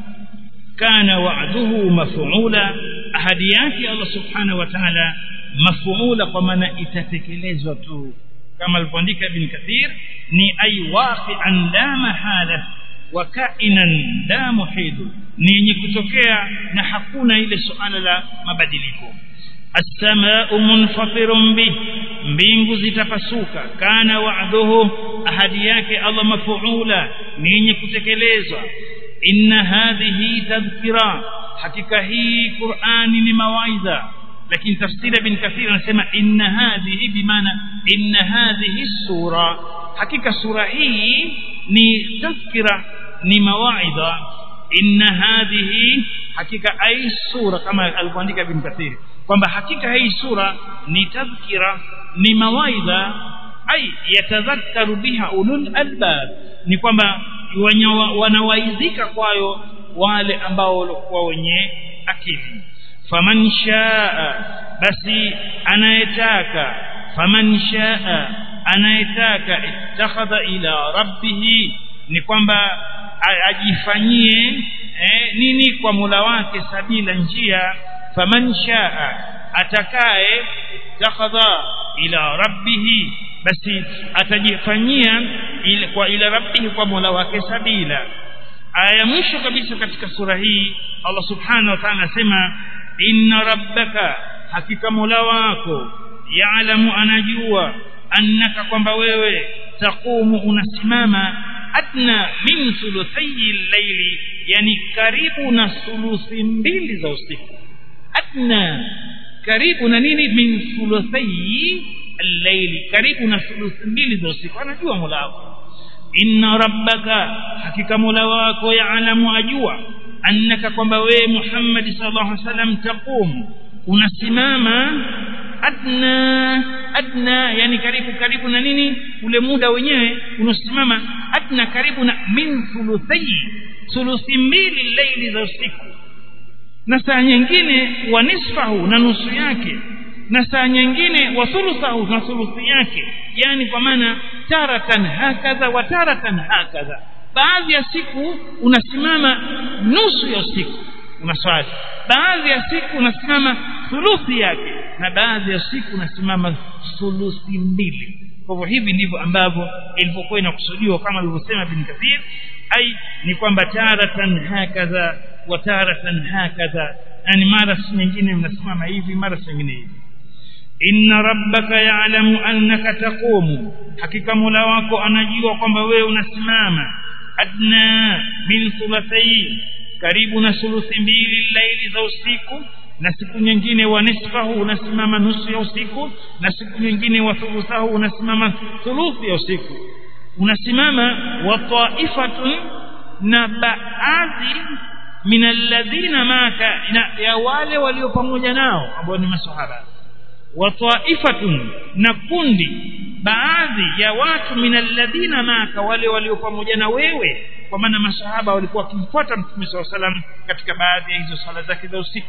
kana wa'duhu maf'ula ahadi yake Allah subhanahu wa ta'ala maf'ula kwa maana itatekelezwa tu kama alivyoandika ibn kathir ni ay waqi'an la mahala wa ka'inan la muhidu ni yenye kutokea na hakuna ile suala la mabadiliko as-samaa'u munfatirun bih mbingu zitapasuka kana wa'duhu ahadi yake Allah mafuula ni yenye kutekelezwa inna hadhihi tadhkira hakika hii Qur'ani ni mawaidha lakini tafsiri ibn kathir anasema inna hadhihi bimaana inna hadhihi sura hakika sura hii ni tadhkira ni mawaidha inna hadhihi hakika ai sura kama alivyoandika ibn kathir kwamba hakika hii sura ni tadhkira ni mawaidha ai yatadhakkaru biha ulul albab ni kwamba wanawaidhika kwayo wale ambao walikuwa wenye akili faman shaa basi anayetaka faman shaa anayetaka ittakhadha ila rabbih ni kwamba ajifanyie eh, nini kwa Mola wake sabila njia faman shaa atakaye ittakhadha ila rabbih basi atajifanyia ile kwa ila rabbihi kwa Mola wake sabila aya mwisho kabisa katika sura hii Allah subhanahu wa ta'ala anasema inna rabbaka hakika Mola wako yaalamu anajua annaka kwamba wewe taqumu unasimama adna min thuluthayi llaili yani karibu na thuluthi mbili za usiku adna karibu na nini min thuluthayi al-layli karibu na thuluthi mbili za usiku anajua Mola wako inna rabbaka hakika Mola wako yaalamu ajua annaka kwamba wewe Muhammad sallallahu alaihi wasallam taqum unasimama adna adna yani karibu karibu na nini ule muda wenyewe unasimama adna karibu na min thuluthayi thuluthi mbili laili za usiku na saa nyingine wa nisfahu na nusu yake na saa nyingine wa thuluthahu na thuluthi yake yani kwa maana taratan hakadha wa taratan hakadha baadhi ya siku unasimama nusu ya usiku unaswali baadhi ya siku unasimama thuluthi yake na baadhi ya siku unasimama thuluthi mbili kwa hivyo hivi ndivyo ambavyo ilivyokuwa inakusudiwa kama alivyosema bin kathir ai ni kwamba taratan hakadha wa taratan hakadha yani mara nyingine unasimama hivi mara nyingine hivi inna rabbaka ya'lamu annaka taqumu hakika mola wako anajua kwamba wewe unasimama adna min thulathayn karibu na suluthi mbili laili za usiku na siku nyingine wa nisfahu unasimama nusu ya usiku na siku nyingine wa thuluthahu unasimama thuluthi ya usiku unasimama wa taifatun na baadhi min alladhina maka ya wale walio pamoja nao ambao ni maswahaba wa taifatun na kundi baadhi ya watu min alladhina maka wale walio pamoja na wewe kwa maana masahaba walikuwa wakimfuata mtume SAW salam katika baadhi ya hizo sala zake za usiku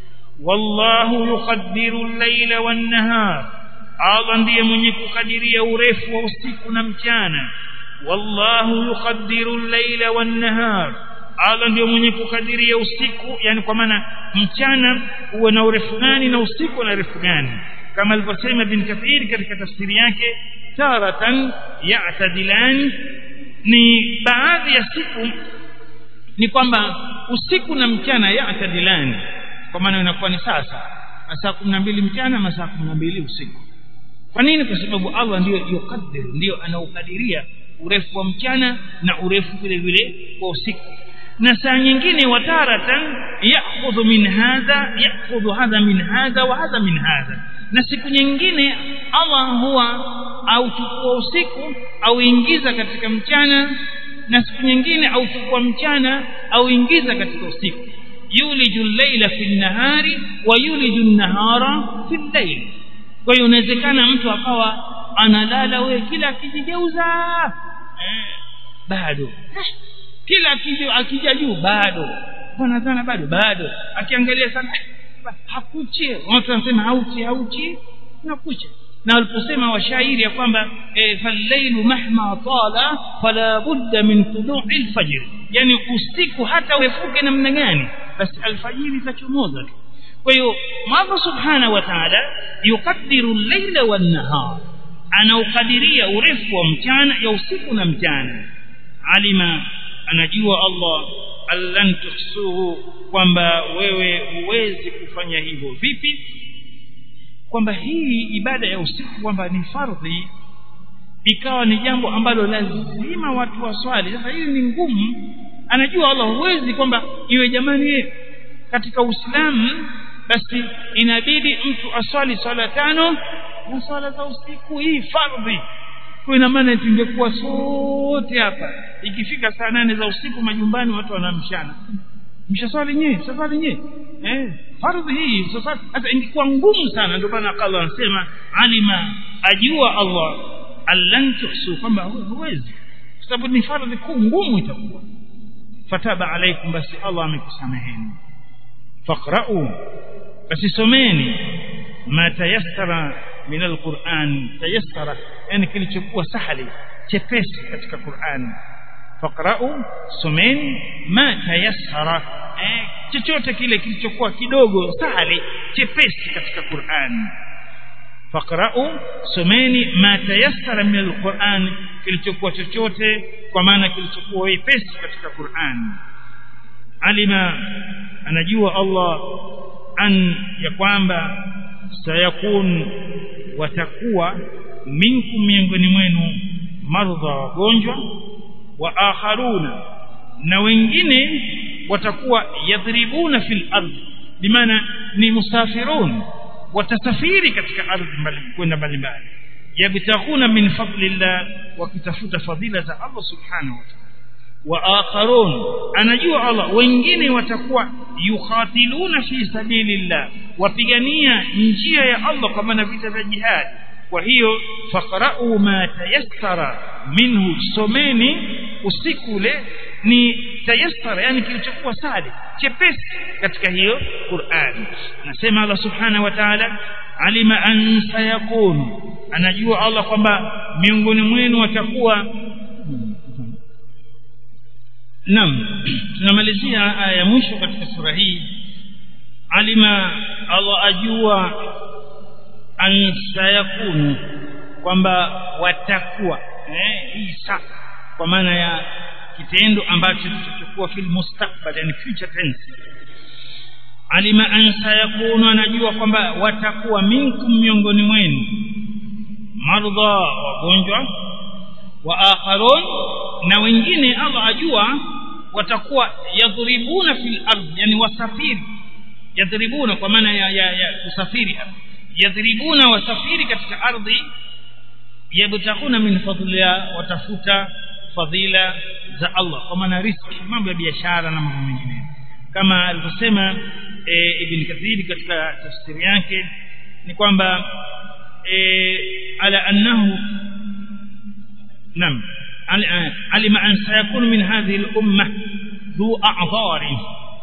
wallahu yuqaddiru al-layla wan-nahar Allah ndiye mwenye kukadiria urefu wa usiku na mchana wallahu yuqaddiru al-layla wan-nahar Allah ndiye mwenye kukadiria usiku yani kwa maana mchana uwe na urefu gani na usiku na urefu gani kama alivyosema Ibn Kathir katika tafsiri yake taratan ya'tadilan ni baadhi ya siku ni kwamba usiku na mchana ya'tadilan kwa maana inakuwa ni sasa masaa 12 mchana masaa 12 usiku kwa nini kwa sababu Allah ndiyo yukadiru ndiyo anaukadiria urefu wa mchana na urefu vile vile wa usiku na saa nyingine wataratan ya'khudhu min hadha ya'khudhu hadha min hadha wa hadha min hadha na siku nyingine Allah huwa auchukua usiku auingiza katika mchana na siku nyingine auchukua mchana auingiza katika usiku yuliju al-layla fi an-nahari wa yuliju an-nahara fi al-layl kwa hiyo inawezekana mtu akawa analala wewe kila akijigeuza eh, bado kila akija akija juu bado bwana sana bado bado akiangalia sana hakuchi watu wanasema hauchi hauchi nakucha na waliposema washairi ya kwamba e, falailu mahma tala fala budda min tulu'i alfajr yani usiku hata urefuke namna gani basi alfajiri itachomoza tu kwa hiyo Allah subhanahu wa ta'ala yukaddiru al-layla wan-nahar anaukadiria urefu wa mchana ya usiku na mchana alima anajua Allah allan tuhsuhu kwamba wewe huwezi kufanya hivyo vipi kwamba hii ibada ya usiku kwamba ni fardhi ikawa ni jambo ambalo lazima watu waswali sasa hili ni ngumu anajua Allah huwezi kwamba iwe jamani katika Uislamu basi inabidi mtu aswali swala tano na swala za usiku hii fardhi kwa ina maana tungekuwa sote hapa ikifika saa nane za usiku majumbani watu wanamshana mshaswali nyewe mshaswali nyewe eh fardhi hii sasa hata ingekuwa ngumu sana ndio maana Allah anasema alima ajua Allah allan tuhsu kwamba huwezi kwa sababu ni fardhi kuu ngumu itakuwa fataba alaikum basi Allah amekusameheni faqra'u basi someni ma tayassara min alquran tayassara yani kilichokuwa sahali chepesi katika Qur'an faqra'u someni ma tayassara eh, chochote kile kilichokuwa kidogo sahali chepesi katika Qur'an faqra'u someni ma tayassara min alquran kilichokuwa chochote kwa maana kilichokuwa wepesi katika Qur'an alima anajua Allah an ya kwamba sayakun watakuwa minkum miongoni mwenu mardha wagonjwa wa akharuna na wengine watakuwa yadhribuna fil ardh bimaana ni musafirun watasafiri katika ardhi mbali kwenda mbalimbali yabtaghuna min fadlillah wakitafuta fadhila za Allah subhanahu wa ta'ala wa akharun anajua Allah wengine watakuwa yukhatiluna fi sabilillah wapigania njia ya Allah kwa maana vita vya jihad kwa hiyo faqra'u ma tayassara minhu someni usiku ule ni tayassara yani kilichokuwa sadi chepesi katika hiyo Qur'an nasema Allah subhanahu wa ta'ala alima an sayakun anajua Allah kwamba miongoni mwenu watakuwa Naam tunamalizia aya ya mwisho katika sura hii alima Allah ajua an sayakunu kwamba watakuwa eh isa kwa maana ya kitendo ambacho kitakuwa fil mustakbal yani future tense alima an sayakunu anajua kwamba watakuwa minkum miongoni mwenu mardha wagonjwa wa akharun na wengine Allah ajua watakuwa yadhribuna fil ardh yani wasafiri yadhribuna kwa maana ya, ya, ya kusafiri yadhribuna wasafiri katika ardhi yabtakuna min fadliha watafuta fadhila za Allah kwa maana riski mambo ya biashara na mambo mengine kama alivyosema e, Ibn Kathir katika tafsiri yake ni kwamba e, ala annahu nam alima an sayakunu min hadhihi al-umma dhu a'dhari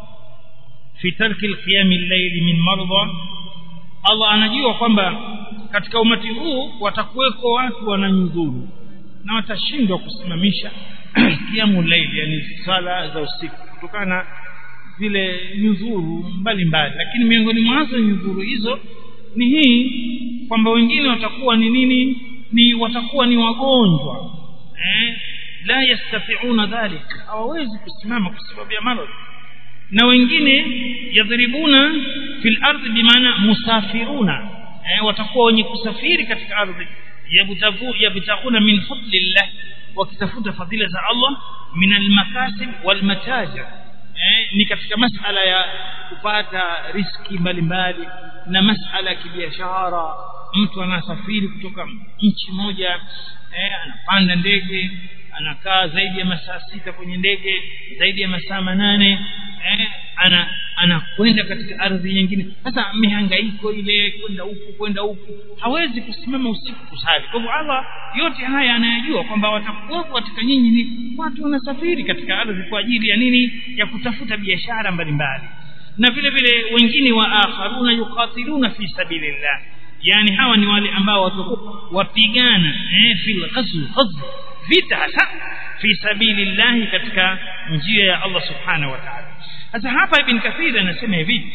fi tarki al-qiyam al-layl min marda Allah anajua kwamba katika umati huu watakuweko watu wananyudhuru na watashindwa kusimamisha kiamu laili yani sala za usiku kutokana na zile nyudhuru mbalimbali lakini miongoni mwazo nyudhuru hizo ni hii kwamba wengine watakuwa ni nini ni watakuwa ni wagonjwa eh la yastati'una dhalik hawawezi kusimama kwa sababu ya maradhi na wengine yadhribuna fil ardhi bimaana musafiruna eh, watakuwa wenye kusafiri katika ardhi yabtagu yabtaguna min fadlillah wakitafuta fadhila za Allah min almakasib walmatajir eh, ni katika masala ya kupata riski mbalimbali na masala ya kibiashara mtu anasafiri kutoka nchi moja eh, anapanda ndege anakaa zaidi ya masaa sita kwenye ndege zaidi ya masaa manane eh, ana anakwenda katika ardhi nyingine sasa mihangaiko ile kwenda huku kwenda huku hawezi kusimama usiku kusali kwa hivyo Allah yote haya anayajua kwamba watakuwa katika nyinyi ni watu wanasafiri katika ardhi kwa ajili ya nini ya kutafuta biashara mbalimbali na vile vile wengine wa akharuna yuqatiluna fi sabilillah yani hawa ni wale ambao watakuwa wapigana eh fil ghazw ghazw vita hasa fi sabilillah katika njia ya Allah subhanahu wa ta'ala sasa hapa ibn kathir anasema hivi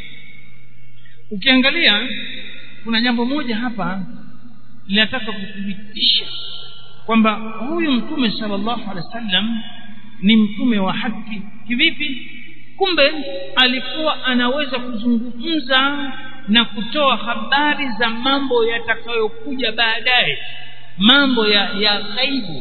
ukiangalia kuna jambo moja hapa linataka kuthibitisha kwamba huyu mtume sallallahu alaihi wasallam ni mtume wa haki kivipi kumbe alikuwa anaweza kuzungumza na kutoa habari za mambo yatakayokuja baadaye mambo ya ya ghaibu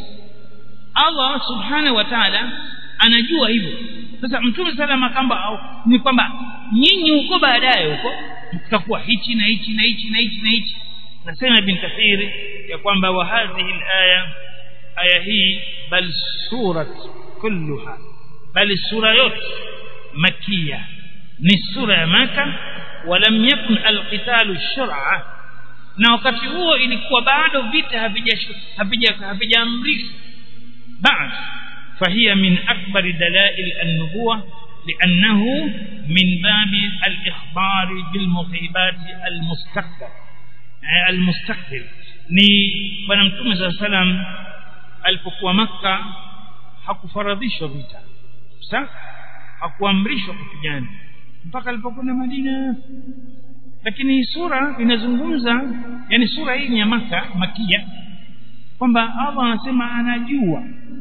Allah subhanahu wa ta'ala anajua hivyo sasa mtume salama kamba ni kwamba nyinyi huko baadaye huko mtakuwa hichi na hichi na hichi na hichi na hichi nasema ibn kathir ya kwamba wa hadhihi alaya aya hii bal surat kulluha bal sura yote makia ni sura ya maka walam yakun alqitalu shar'a na wakati huo ilikuwa bado vita havija havijaamrishwa بعد فهي من أكبر دلائل النبوة لأنه من باب الإخبار بالمصيبات المستقبل المستقبل ni bwana mtume saa salam alipokuwa makka hakufaradhishwa vita sa hakuamrishwa kupigana mpaka alipokwenda madina lakini sura inazungumza yani sura hii ni ya maka makia kwamba Allah anasema anajua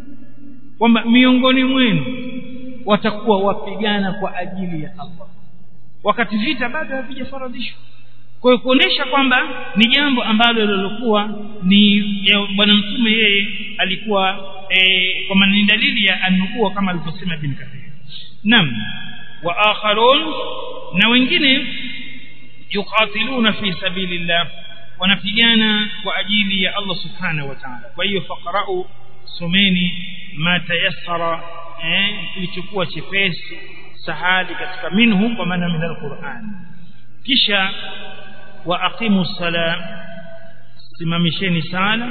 kwamba miongoni mwenu watakuwa wapigana kwa ajili ya Allah wakati vita bado havijafaradhishwa kwa hiyo kuonesha kwamba ni jambo ambalo lilokuwa ni bwana mtume yeye alikuwa e, kwa maana ni dalili ya anubuwa kama alivyosema bin Kathir nam wa akharun na wengine yuqatiluna fi sabilillah wanapigana kwa ajili ya Allah subhanahu wa ta'ala kwa hiyo faqra'u someni ma tayassara eh kilichokuwa chepesi sahali katika minhu kwa maana min alquran kisha wa aqimu sala simamisheni sala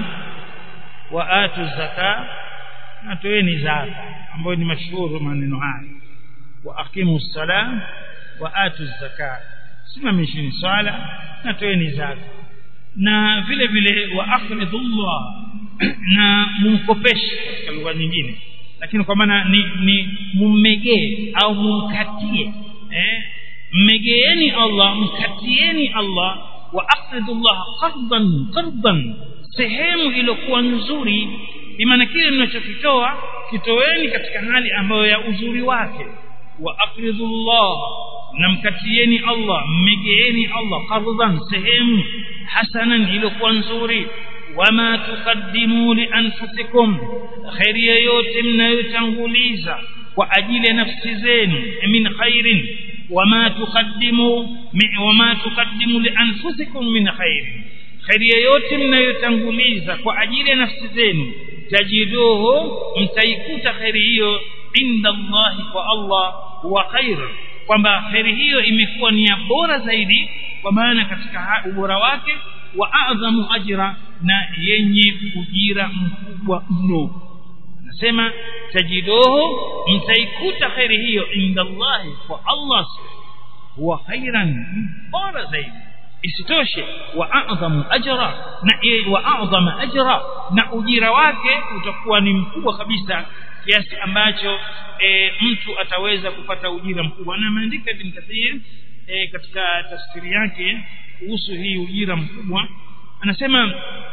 wa atu zaka na toeni zaka ambayo ni mashuhuru maneno haya wa aqimu sala wa atu zaka simamisheni sala na toeni zaka na vile vile wa aqridullah na mumkopeshe katika lugha nyingine lakini kwa maana ni, ni mummegee au mumkatie eh mmegeeni Allah mkatieni Allah wa aqridullah qardan qardan sehemu iliyokuwa nzuri maana kile mnachokitoa kitoeni katika hali ambayo ya uzuri wake wa aqridullah na mkatieni Allah mmegeeni Allah qardan sehemu hasanan iliyokuwa nzuri wama tuqaddimu li anfusikum khairi yoyote mnayotanguliza kwa ajili ya nafsi zenu min khairin wama tuqaddimu wama tuqaddimu li anfusikum min khairin khairi yoyote mnayotanguliza kwa ajili ya nafsi zenu tajiduhu mtaikuta khairi hiyo inda Allah kwa Allah wa khair kwamba khairi hiyo imekuwa ni ya bora zaidi kwa maana katika ubora wake wa adhamu ajra na yenye ujira mkubwa mno nasema tajiduhu mtaikuta khairi hiyo inda Allah kwa Allah huwa khairan bora zaidi isitoshe wa a'zamu ajra na wa a'zama ajra na ujira wake utakuwa ni mkubwa kabisa kiasi ambacho e, mtu ataweza kupata ujira mkubwa na ameandika Ibn Kathir e, katika tafsiri yake kuhusu hii ujira mkubwa anasema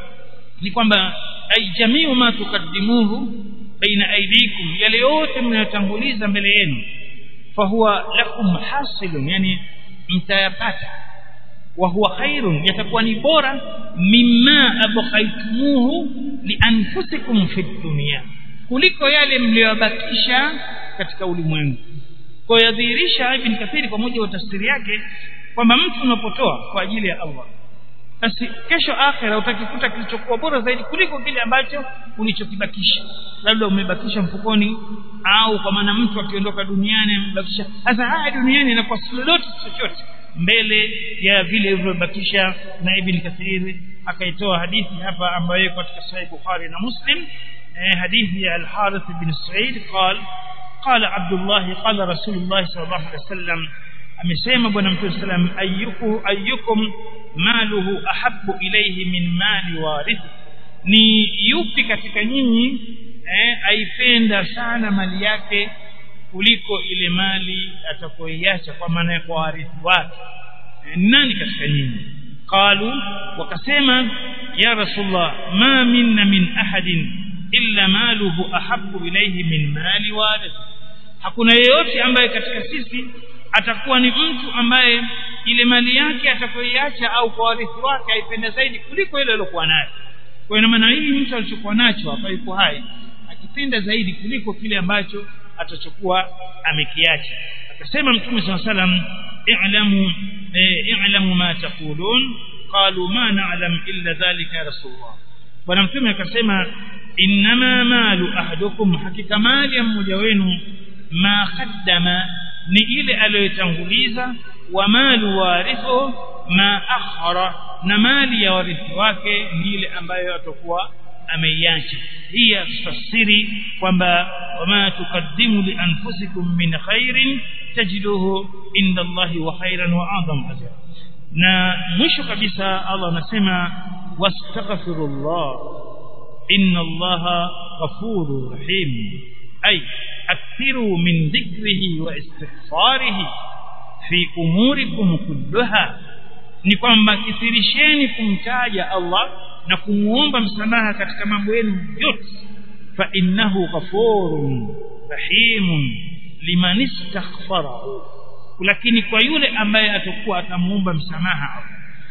ni kwamba ay jamiu ma tukaddimuhu baina aidikum yale yote mnayotanguliza mbele yenu fahuwa lakum hasilun yani mtayapata wa huwa khairun yatakuwa ni bora mimma abqaitumuhu li anfusikum fi dunya kuliko yale mliyobakisha katika ulimwengu kwa yadhihirisha ibn kathiri kwa mujibu wa tafsiri yake kwamba mtu unapotoa kwa ajili ya Allah basi kesho akhera utakikuta kilichokuwa bora zaidi kuliko kile ambacho ulichokibakisha labda umebakisha mfukoni au kwa maana mtu akiondoka duniani amebakisha sasa haya duniani inakuwa si lolote chochote mbele ya vile vilivyobakisha na ibn kathir akaitoa hadithi hapa ambayo iko katika sahih bukhari na muslim eh, hadithi ya al-harith bin sa'id قال قال عبد الله قال رسول الله صلى الله عليه وسلم amesema bwana mtume sallam ayyuku ayyukum maluhu ahabbu ilayhi min mali warithi ni yupi katika nyinyi eh, aipenda sana mali yake kuliko ile mali atakoiacha kwa maana kwa warithi wake eh, nani katika nyinyi qalu wakasema ya rasulullah ma minna min ahadin illa maluhu ahabbu ilayhi min mali warithi hakuna yeyote ambaye katika sisi atakuwa ni mtu ambaye ile mali yake atakoiacha au kwa warithi wake aipenda zaidi kuliko ile aliyokuwa nayo kwa ina maana hii mtu alichokuwa nacho hapa yuko hai akipenda zaidi kuliko kile ambacho atachokuwa amekiacha akasema mtume swalla salam i'lamu i'lamu ma taqulun qalu ma na'lam illa dhalika ya rasulullah bwana mtume akasema innama malu ahadukum hakika mali ya mmoja wenu ma qaddama ni ile aliyotanguliza wa malu warithu ma akhara na mali ya warithi wake ni ile ambayo atakuwa ameiacha hii tafsiri kwamba wama tukaddimu li anfusikum min khairin tajiduhu inda Allahi wa khairan wa a'zam ajra na mwisho kabisa Allah anasema wastaghfirullah inna Allaha ghafurur rahim ay أكثروا من ذكره واستغفاره في أموركم كلها ni kwamba kithirisheni kumtaja Allah na kumuomba msamaha katika mambo yenu yote fa innahu ghafurun rahimun liman istaghfarahu lakini kwa yule ambaye atakuwa atamuomba msamaha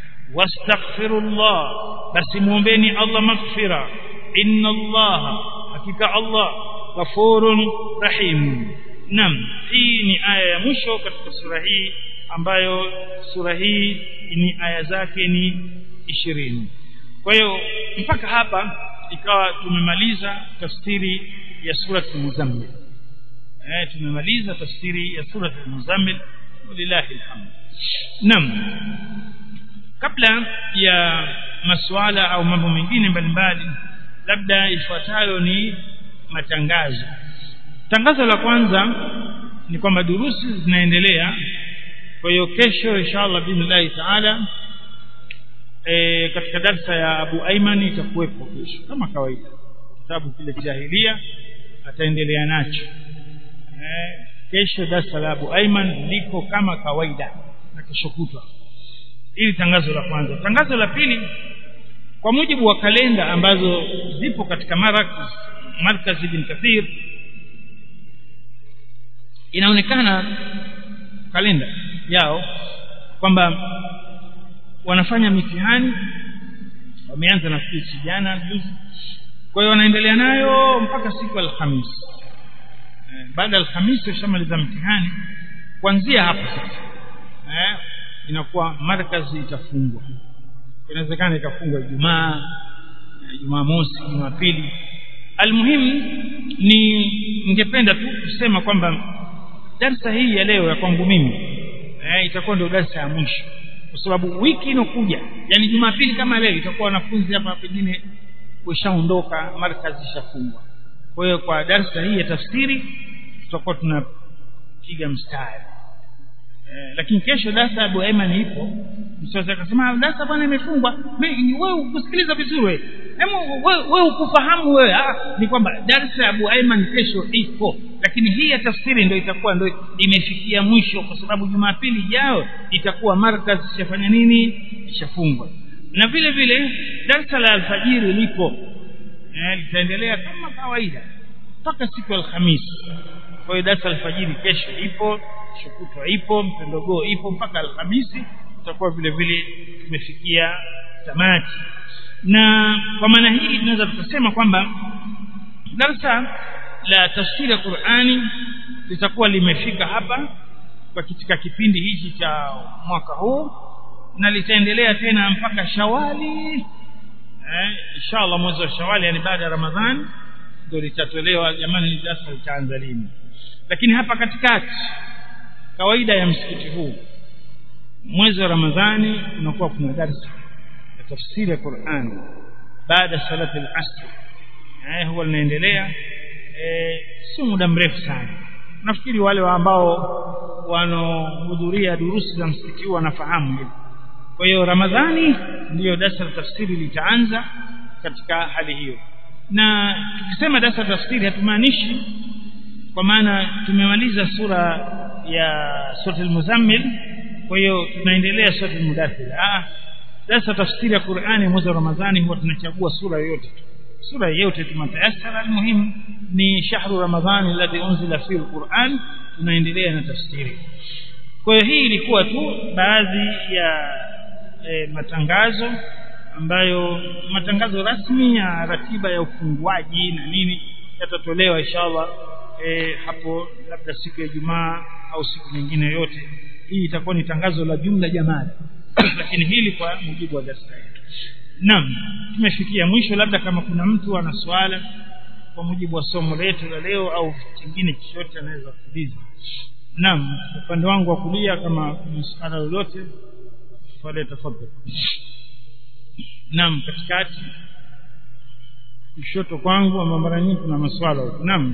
wastaghfirullah basi muombeni Allah maghfira inna Allah hakika Allah ghafurun rahim nam hii ni aya ya mwisho katika sura hii ambayo sura hii ni aya zake ni ishirini kwa hiyo mpaka hapa ikawa tumemaliza tafsiri ya sura al-muzammil eh tumemaliza tafsiri ya sura al-muzammil lillahi alhamd nam kabla ya masuala au mambo mengine mbalimbali labda ifuatayo ni matangazo tangazo la kwanza ni kwamba durusi zinaendelea kwa hiyo kesho inshallah billahi taala e, katika darsa ya Abu Aiman itakuwepo kesho kama kawaida kitabu kile jahilia ataendelea nacho e, kesho darsa la Abu Aiman liko kama kawaida na kesho kutwa ili tangazo la kwanza tangazo la pili kwa mujibu wa kalenda ambazo zipo katika marakaz markaz ibn kathir inaonekana kalenda yao kwamba wanafanya mitihani wameanza na siku jana juzi kwa hiyo wanaendelea nayo mpaka siku ya alhamisi eh, baada ya alhamisi washamaliza mtihani kuanzia hapo sasa eh, inakuwa markazi itafungwa inawezekana ikafungwa Ijumaa Jumaa mosi Jumapili almuhimu ni ningependa tu kusema kwamba darsa hii ya leo ya kwangu mimi eh, itakuwa ndio darsa ya mwisho kwa sababu wiki inokuja yani Jumapili kama leo itakuwa wanafunzi hapa pengine kushaondoka markazi ishafungwa kwa hiyo kwa darsa hii ya tafsiri tutakuwa tunapiga mstari eh, lakini kesho darsa Abu Aiman ipo msasa akasema darsa bwana imefungwa wewe ukusikiliza vizuri wewe wewe ukufahamu wewe ah ni kwamba darsa Abu Aiman kesho ipo lakini hii ya tafsiri ndio itakuwa ndio imefikia mwisho kwa sababu Jumapili ijayo itakuwa markaz ishafanya nini ishafungwa na vile vile darsa la alfajiri lipo eh, litaendelea kama kawaida mpaka siku ya Alhamisi kwa hiyo darsa alfajiri kesho ipo shukutwa ipo mpendogoo ipo mpaka alhamisi tutakuwa vile vile tumefikia tamati na kwa maana hii tunaweza tukasema kwamba darsa la tafsiri ya Qur'ani litakuwa limefika hapa kwa katika kipindi hichi cha mwaka huu na litaendelea tena mpaka Shawali eh inshallah mwezi wa Shawali yani baada ya Ramadhani ndio litatolewa jamani darasa litaanza lini lakini hapa katikati kawaida ya msikiti huu mwezi wa Ramadhani unakuwa kuna darsa ya tafsiri ya Qur'an baada salati al-asr eh huwa linaendelea eh si muda mrefu sana nafikiri wale wa ambao wanaohudhuria durusi za msikiti huu wanafahamu hili kwa hiyo Ramadhani ndiyo darsa la tafsiri litaanza katika hali hiyo na tukisema darsa la tafsiri hatumaanishi kwa maana tumemaliza sura ya sura al-muzammil kwa hiyo tunaendelea sura al-mudaththir ah sasa tafsiri ya Qur'ani mwezi wa Ramadhani huwa tunachagua sura yoyote sura yoyote tumatayasara almuhimu ni shahru ramadhani alladhi unzila fihi alquran tunaendelea na tafsiri kwa hiyo hii ilikuwa tu baadhi ya e, matangazo ambayo matangazo rasmi ya ratiba ya ufunguaji na nini yatatolewa inshallah e, hapo labda siku ya Ijumaa au siku nyingine yote hii itakuwa ni tangazo la jumla jamaa lakini hili kwa mujibu wa darasa yetu naam tumefikia mwisho labda kama kuna mtu ana swala kwa mujibu wa somo letu la leo au kingine chochote anaweza kuuliza naam upande wangu wa kulia kama kuna swala lolote swali tafadhali naam katikati kushoto kwangu ama mara nyingi kuna maswala huko naam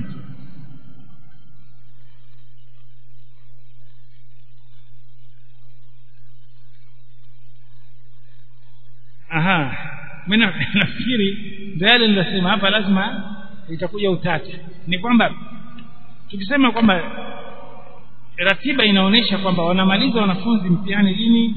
aha mimi nafikiri ndio yale nilisema hapa lazima itakuja utata ni kwamba tukisema kwamba ratiba inaonyesha kwamba wanamaliza wanafunzi mtihani lini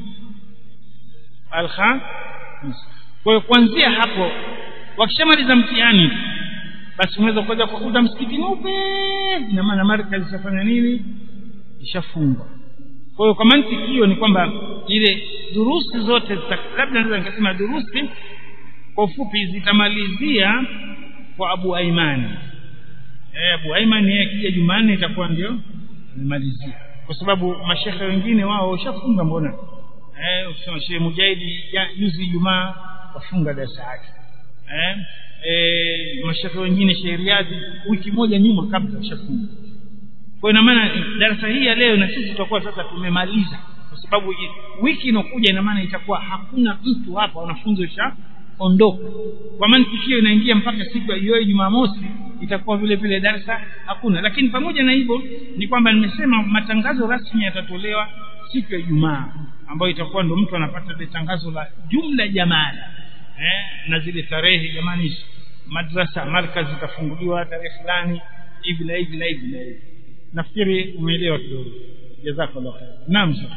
alha kwa hiyo kuanzia hapo wakishamaliza mtihani basi unaweza kuja kukuta msikiti mweupe ina maana markazi ishafanya nini ishafungwa kwa hiyo kwa mantiki hiyo ni kwamba ile durusi zote labda naweza nikasema durusi kwa ufupi zitamalizia kwa Abu Aiman eh Abu Aiman yeye kija Jumanne itakuwa ndio amemalizia kwa sababu mashehe wengine wao washafunga mbona eh ukisema Sheikh Mujahidi juzi Ijumaa wafunga darasa yake eh eh mashehe wengine Sheikh Riyadhi wiki moja nyuma kabla washafunga kwa ina maana darasa hii ya leo na sisi tutakuwa sasa tumemaliza kwa sababu wiki inokuja ina maana itakuwa hakuna mtu hapa wanafunzi washa ondoka kwa maana hiyo inaingia mpaka siku ya hiyo Jumamosi itakuwa vile vile darasa hakuna lakini pamoja na hivyo ni kwamba nimesema matangazo rasmi yatatolewa siku ya Ijumaa ambayo itakuwa ndo mtu anapata ile tangazo la jumla jamala eh, na zile tarehe jamani madrasa markaz zitafunguliwa tarehe fulani hivi na hivi na hivi na hivi nafikiri umeelewa kidogo jazakallah khair naam shekh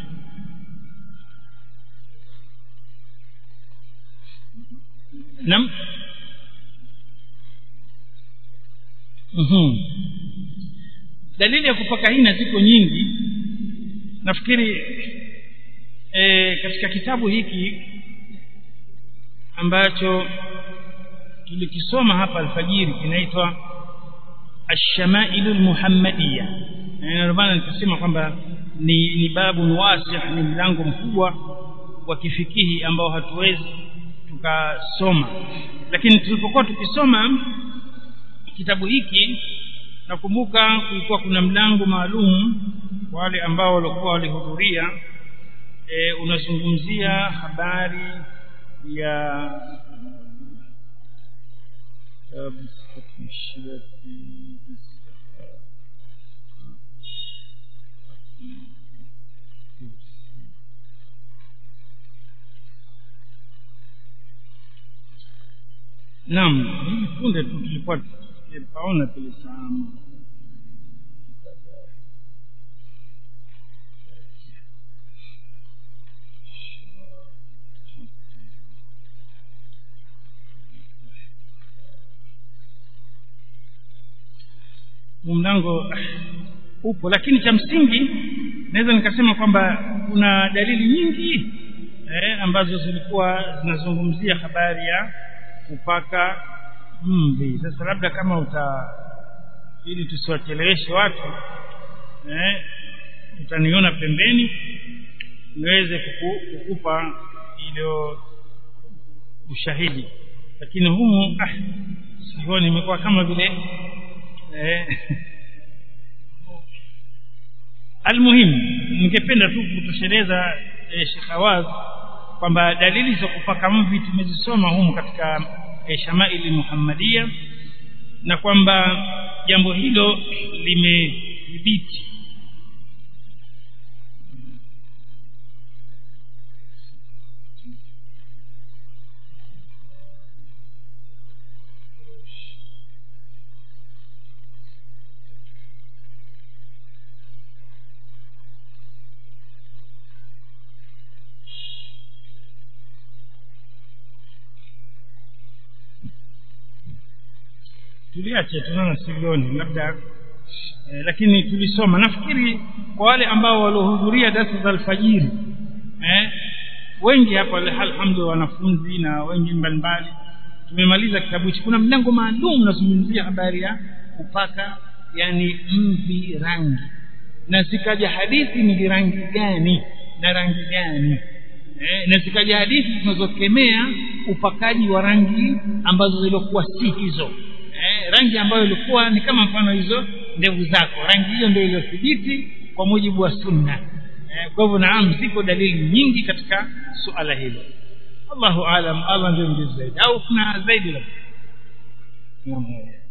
naam mhm dalili ya kupaka hina ziko nyingi nafikiri e, katika kitabu hiki ambacho tulikisoma hapa alfajiri kinaitwa الشمائل المحمدية يعني ndio maana nikasema kwamba ni ni babu wasi ni mlango mkubwa wa kifikihi ambao hatuwezi tukasoma lakini tulipokuwa tukisoma kitabu hiki nakumbuka kulikuwa kuna mlango maalum wale ambao walikuwa walihudhuria e, unazungumzia habari ya Naam, hivi punde tu tulikuwa tukipaona tulifahamu mlango upo lakini cha msingi naweza nikasema kwamba kuna dalili nyingi eh, ambazo zilikuwa zinazungumzia habari ya kupaka mvi sasa labda kama uta ili tusiwacheleweshe watu eh, utaniona pembeni niweze kuku, kukupa ilo ushahidi lakini humu ah, sioni imekuwa kama vile eh, almuhim ningependa tu kutosheleza eh, Sheikh Awaz kwamba dalili za kupaka mvi tumezisoma humu katika eh, Shamaili Muhammadia na kwamba jambo hilo limethibiti tuliache tunaona silioni labda eh, lakini tulisoma nafikiri kwa wale ambao waliohudhuria darasa za alfajiri eh, wengi hapa alhamdulillah wanafunzi na wengi mbalimbali tumemaliza kitabu hichi kuna mlango maalum unazungumzia habari ya kupaka yani mvi rangi na zikaja hadithi ni rangi gani na rangi gani eh, na zikaja hadithi zinazokemea upakaji wa rangi ambazo zilikuwa si hizo eh, rangi ambayo ilikuwa ni kama mfano hizo ndevu zako rangi hiyo ndio iliyothibiti kwa mujibu wa sunna eh, kwa hivyo naam ziko dalili nyingi katika suala hilo Allahu alam Allah ndio mjuzi zaidi au kuna zaidi labda